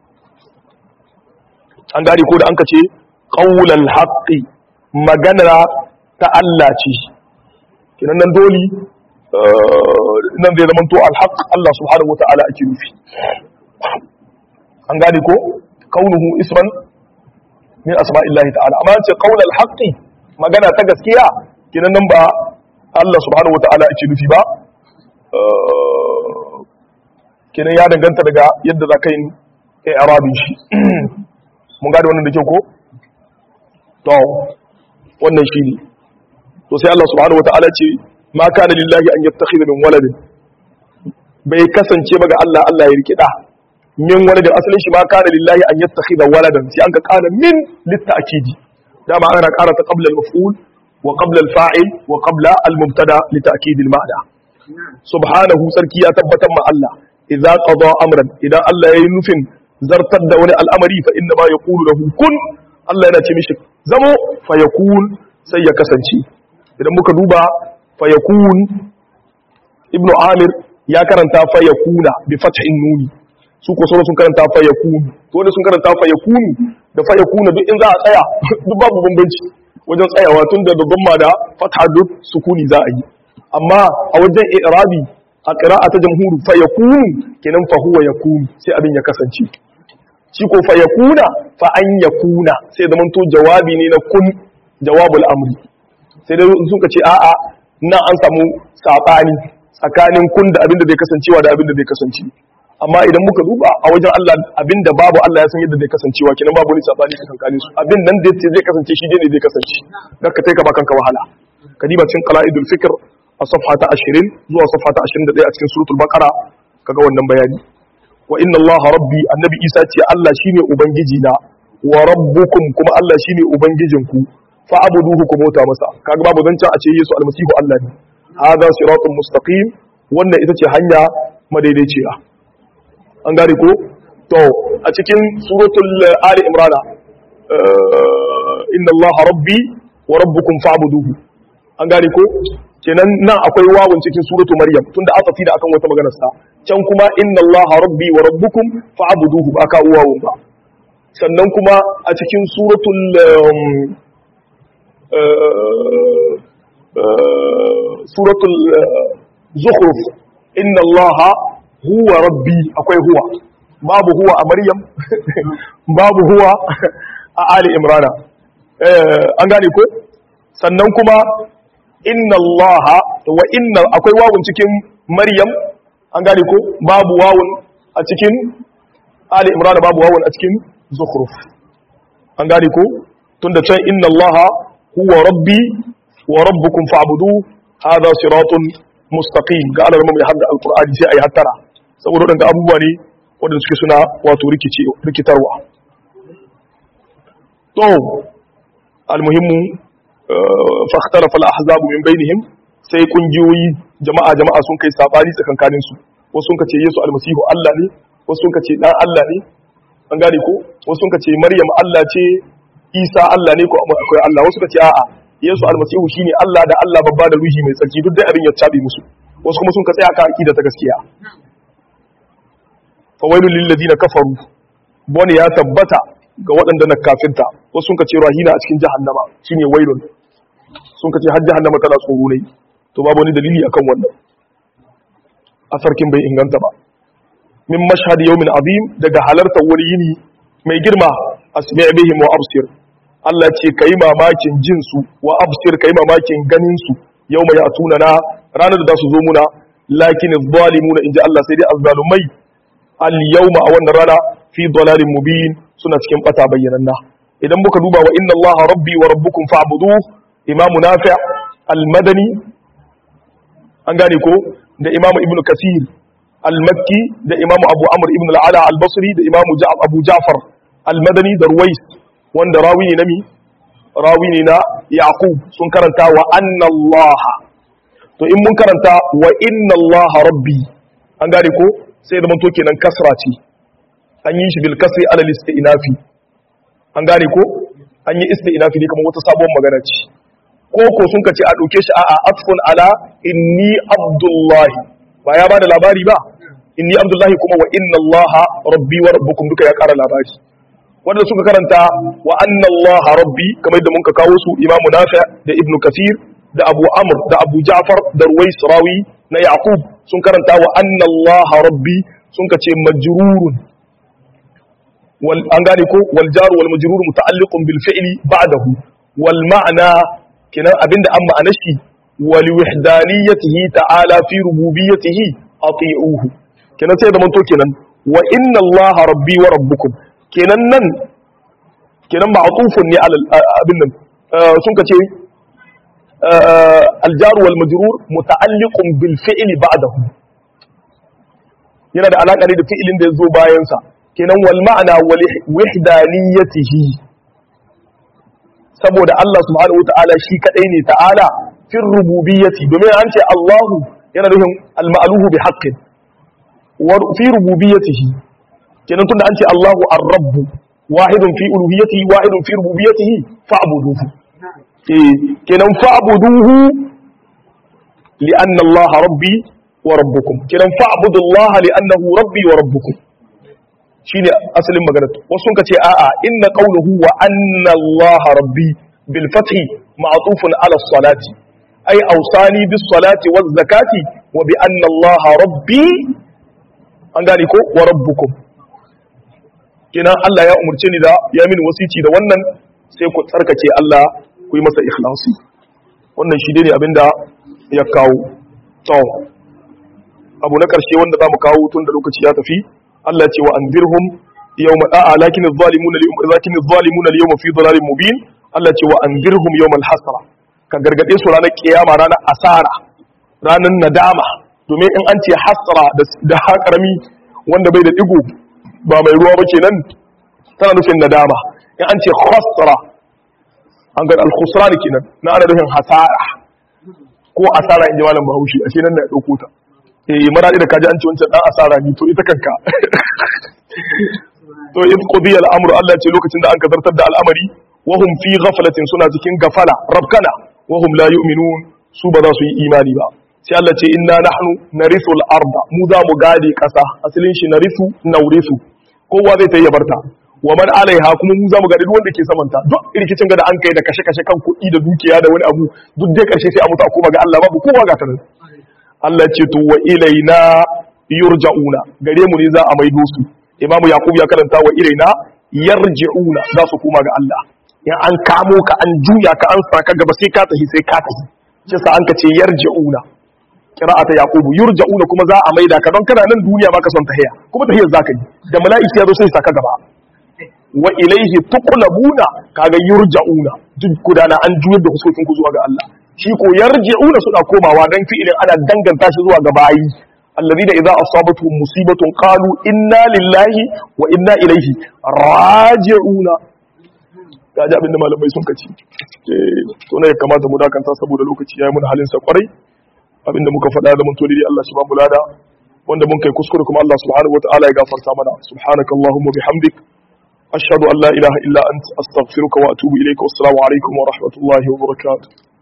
an gane ko da an ka ce qaulal haqqi magana ta Allah ce kenan nan doli nan zai zama to alhaq Allah subhanahu wata'ala ake nufi an gane ko kaunuhu isman min asma'illahi ta'ala amma ce qaulal haqqi magana ta gaskiya kenan nan ba Allah subhanahu wata'ala ake nufi ba kenan ya danganta daga yadda za ka yi i'rabin shi mun gane wannan da kyau ko to wannan shi ne to sai Allah subhanahu wata'ala ce ma kana lillahi an yattakhidha min waladin bai kasance ba ga Allah Allah ya rikida min waladin asalin shi ma kana lillahi an yattakhidha waladan sai an ka kana min litta'kidi dama ana ƙara ta qabla al-maf'ul wa qabla al-fa'il wa qabla al-mubtada li ta'kid al-ma'na subhanahu sarki ya tabbatar ma Allah idza qada amran idan Allah yayi nufin zartar da wani al'amari fa inna ma yaqulu lahu kun Allah yana ce mishi zamo fa yakun sai ya kasance idan muka duba fa yakun ibnu amir ya karanta fa yakuna bi fathin nuni su ko sauran sun karanta fa yakunu to da sun karanta fa yakunu da fa yakuna duk in za a tsaya duk babu bambanci wajen tsayawa tun da gomma da fatha duk sukuni za a yi amma a wajen i'rabi a qira'a ta jamhuru fa yakunu kenan fa huwa yakunu sai abin ya kasance shi ko fa yakuna fa an yakuna sai da manto jawabi ne na kun jawabul amri sai dai sun ka ce a'a nan an samu sabani tsakanin kun da abin da zai kasancewa da abin da zai kasance amma idan muka duba a wajen Allah abinda babu Allah ya san yadda zai kasancewa kenan babu wani sabani tsakankanin su abin nan da zai kasance shi ne zai kasance dan ka taika ba kanka wahala kadiba cikin qala'idul fikr a safha ta 20 zuwa safha ta 21 a cikin suratul baqara kaga wannan bayani wa inna Allah rabbi annabi Isa ce Allah shine ubangiji na wa rabbukum kuma Allah shine ubangijinku fa abuduhu ku bauta masa kaga babu zancan a ce Yesu almasihu Allah ne hada siratun mustaqim wannan ita ce hanya madaidaiciya an gane ko to a cikin suratul ali imrana inna allaha rabbi wa rabbukum fa'buduhu an gane ko kenan nan akwai wawun cikin suratu maryam tunda asafi da akan wata maganar sa can kuma inna allaha rabbi wa rabbukum fa'buduhu ba ka wawun ba sannan kuma a cikin suratul suratul zukhruf inna allaha huwa rabbi akwai huwa babu huwa a maryam babu huwa a ali imrana an gane ko sannan kuma inna allaha wa inna akwai wawun cikin maryam an gane ko babu wawun a cikin ali imrana babu wawun a cikin zukhruf an gane ko tunda can inna allaha huwa rabbi wa rabbukum fa'budu hadha siratun mustaqim ga alarmu mai hadda alqur'ani sai ayi hattara saboda waɗanda abubuwa ne waɗanda suke suna wato rikitarwa to almuhimmu fa ikhtalafa al-ahzab min bainihim sai kungiyoyi jama'a jama'a sun kai sabani tsakankanin su wasu sun kace Yesu almasihu Allah ne wasu sun kace dan Allah ne an gane ko wasu sun kace Maryam Allah ce Isa Allah ne ko akwai Allah wasu kace a'a Yesu almasihu shine Allah da Allah babba da ruhi mai tsarki duk dai abin ya tabe musu wasu kuma sun ka tsaya kan aqida ta gaskiya fa wailul lil ladina kafaru bone ya tabbata ga waɗanda na kafirta wasu sun kace rahina a cikin jahannama shine wailun sun kace har jahannama tana tsoro ne to babu wani dalili akan wannan a sarkin bai inganta ba min mashhad yawmin azim daga halartar wani yini mai girma asmi' bihim wa absir Allah ce kai mamakin jin su wa absir kai mamakin ganin su yawma ya'tuna na ranar da su zo muna lakin adh-dhalimuna inji Allah sai dai azzalumai al yawma a wannan rana fi dalalin mubin suna cikin bata bayyananna idan muka duba wa inna Allah rabbi wa rabbukum fa'buduhu imamu nafi' al-madani an gane ko da imamu ibnu kasir al-makki da imamu abu amr ibn al-ala al-basri da imamu abu ja'far al-madani da ruwais wanda rawi ne na mi rawi ne na yaqub sun karanta wa anna allah to in mun karanta wa inna allah rabbi an gane ko sai da manto kenan kasra ce an yi shi bil kasri ala istinafi an gane ko an yi istinafi ne kamar wata sabuwar magana ce ko ko sun kace a dauke shi a'a atfun ala inni abdullahi ba ya bada labari ba inni abdullahi kuma wa inna allaha rabbi wa rabbukum duka ya kara labari wanda suka karanta wa anna allaha rabbi kamar da muka kawo su imamu nafi da ibnu kasir da abu amr da abu ja'far da ruwais rawi na yaqub sun karanta wa anna allaha rabbi sun kace majrurun wal an gane ko wal jar wal majrur muta'alliqun bil fi'li ba'dahu wal ma'na kenan abinda an ma'ana shi wali wahdaniyatihi ta'ala fi rububiyyatihi ati'uhu kenan sai da manto kenan wa inna allaha rabbi wa rabbukum kenan nan kenan ma'tufun ne ala abin nan sun kace aljar wal majrur muta'alliqun bil fi'li ba'dahu yana da alaka ne da fi'ilin da yazo bayan sa kenan wal ma'ana wali wahdaniyatihi saboda Allah subhanahu wata'ala shi kadai ne ta'ala fi rububiyyati domin an ce Allahu yana nufin al-ma'luhu bi haqqin wa fi rububiyyatihi kenan tunda an ce Allahu ar-rabb wahidun fi uluhiyyatihi wahidun fi rububiyyatihi fa'buduhu eh kenan fa'buduhu li'anna Allah rabbi wa rabbukum kenan fa'budu Allah li'annahu rabbi wa rabbukum shine asalin magana wasu sun ce a'a inna qawluhu wa anna Allah rabbi bil fathi ma'tufun ala salati ay awsani bis salati waz zakati wa bi anna Allah rabbi an gane ko wa rabbukum kenan Allah ya umurce ni da ya mini wasici da wannan sai ku tsarkake Allah ku yi masa ikhlasi wannan shi ne abinda ya kawo to abu na karshe wanda zamu kawo tun da lokaci ya tafi Allah ce wa anzirhum yawma a'a lakin adh-dhalimuna al-yawma lakin adh-dhalimuna al-yawma fi dhalalin mubin Allah ce wa anzirhum yawmal hasra ka gargade su ranar kiyama ranar asara ranar nadama domin in an ce hasra da haƙarami wanda bai da digo ba mai ruwa ba kenan tana nufin nadama in an ce khasra an ga al-khusran kenan na ana nufin hasara ko asara in ji malam Bahaushe ashe nan na ya dauko ta eh mara da kaji an ce wancan dan asara ni to ita kanka to in qudiya al-amru Allah ce lokacin da an kazartar da al'amari wa hum fi ghaflatin suna cikin gafala rabkana wa hum la yu'minun su ba za su yi imani ba sai Allah ce inna nahnu narithu al-arda mu za mu gade kasa asalin shi narithu naurisu kowa zai ta yi barta wa man alaiha kuma mu za mu gade duk wanda ke samanta duk rikicin ga da an kai da kashe-kashe kan kuɗi da dukiya da wani abu duk dai karshe sai a mutu a koma ga Allah babu kowa ga ta nan Allah ce to wa ilaina yurja'una gare mu ne za a maido su imamu yaqub ya karanta wa ilaina yarji'una za su koma ga Allah in an kamo ka an juya ka an saka gaba sai ka tafi sai ka tafi shi sa an ka ce yarji'una qira'ata yaqub yurja'una kuma za a maida ka don kana nan duniya baka son tahiya kuma tahiyar zaka yi da mala'iki ya zo sai saka gaba wa ilaihi tuqlabuna kaga yurja'una duk gudana an juyar da huskokin ku zuwa ga Allah shi ko yarji'una suna komawa dan fi'ilin ana danganta shi zuwa ga bayi alladhina idza asabatuhum musibatun qalu inna lillahi wa inna ilaihi raji'una ga ji abinda malamai sun kaci to ne ya kamata mu dakanta saboda lokaci yayi mun halin sa kwarai abinda muka faɗa da mun to dai Allah shi ba mu lada wanda mun kai kuskure kuma Allah subhanahu wataala ya gafarta mana subhanakallahumma bihamdik ashhadu an la ilaha illa anta astaghfiruka wa atubu ilayka wassalamu alaikum wa rahmatullahi wa barakatuh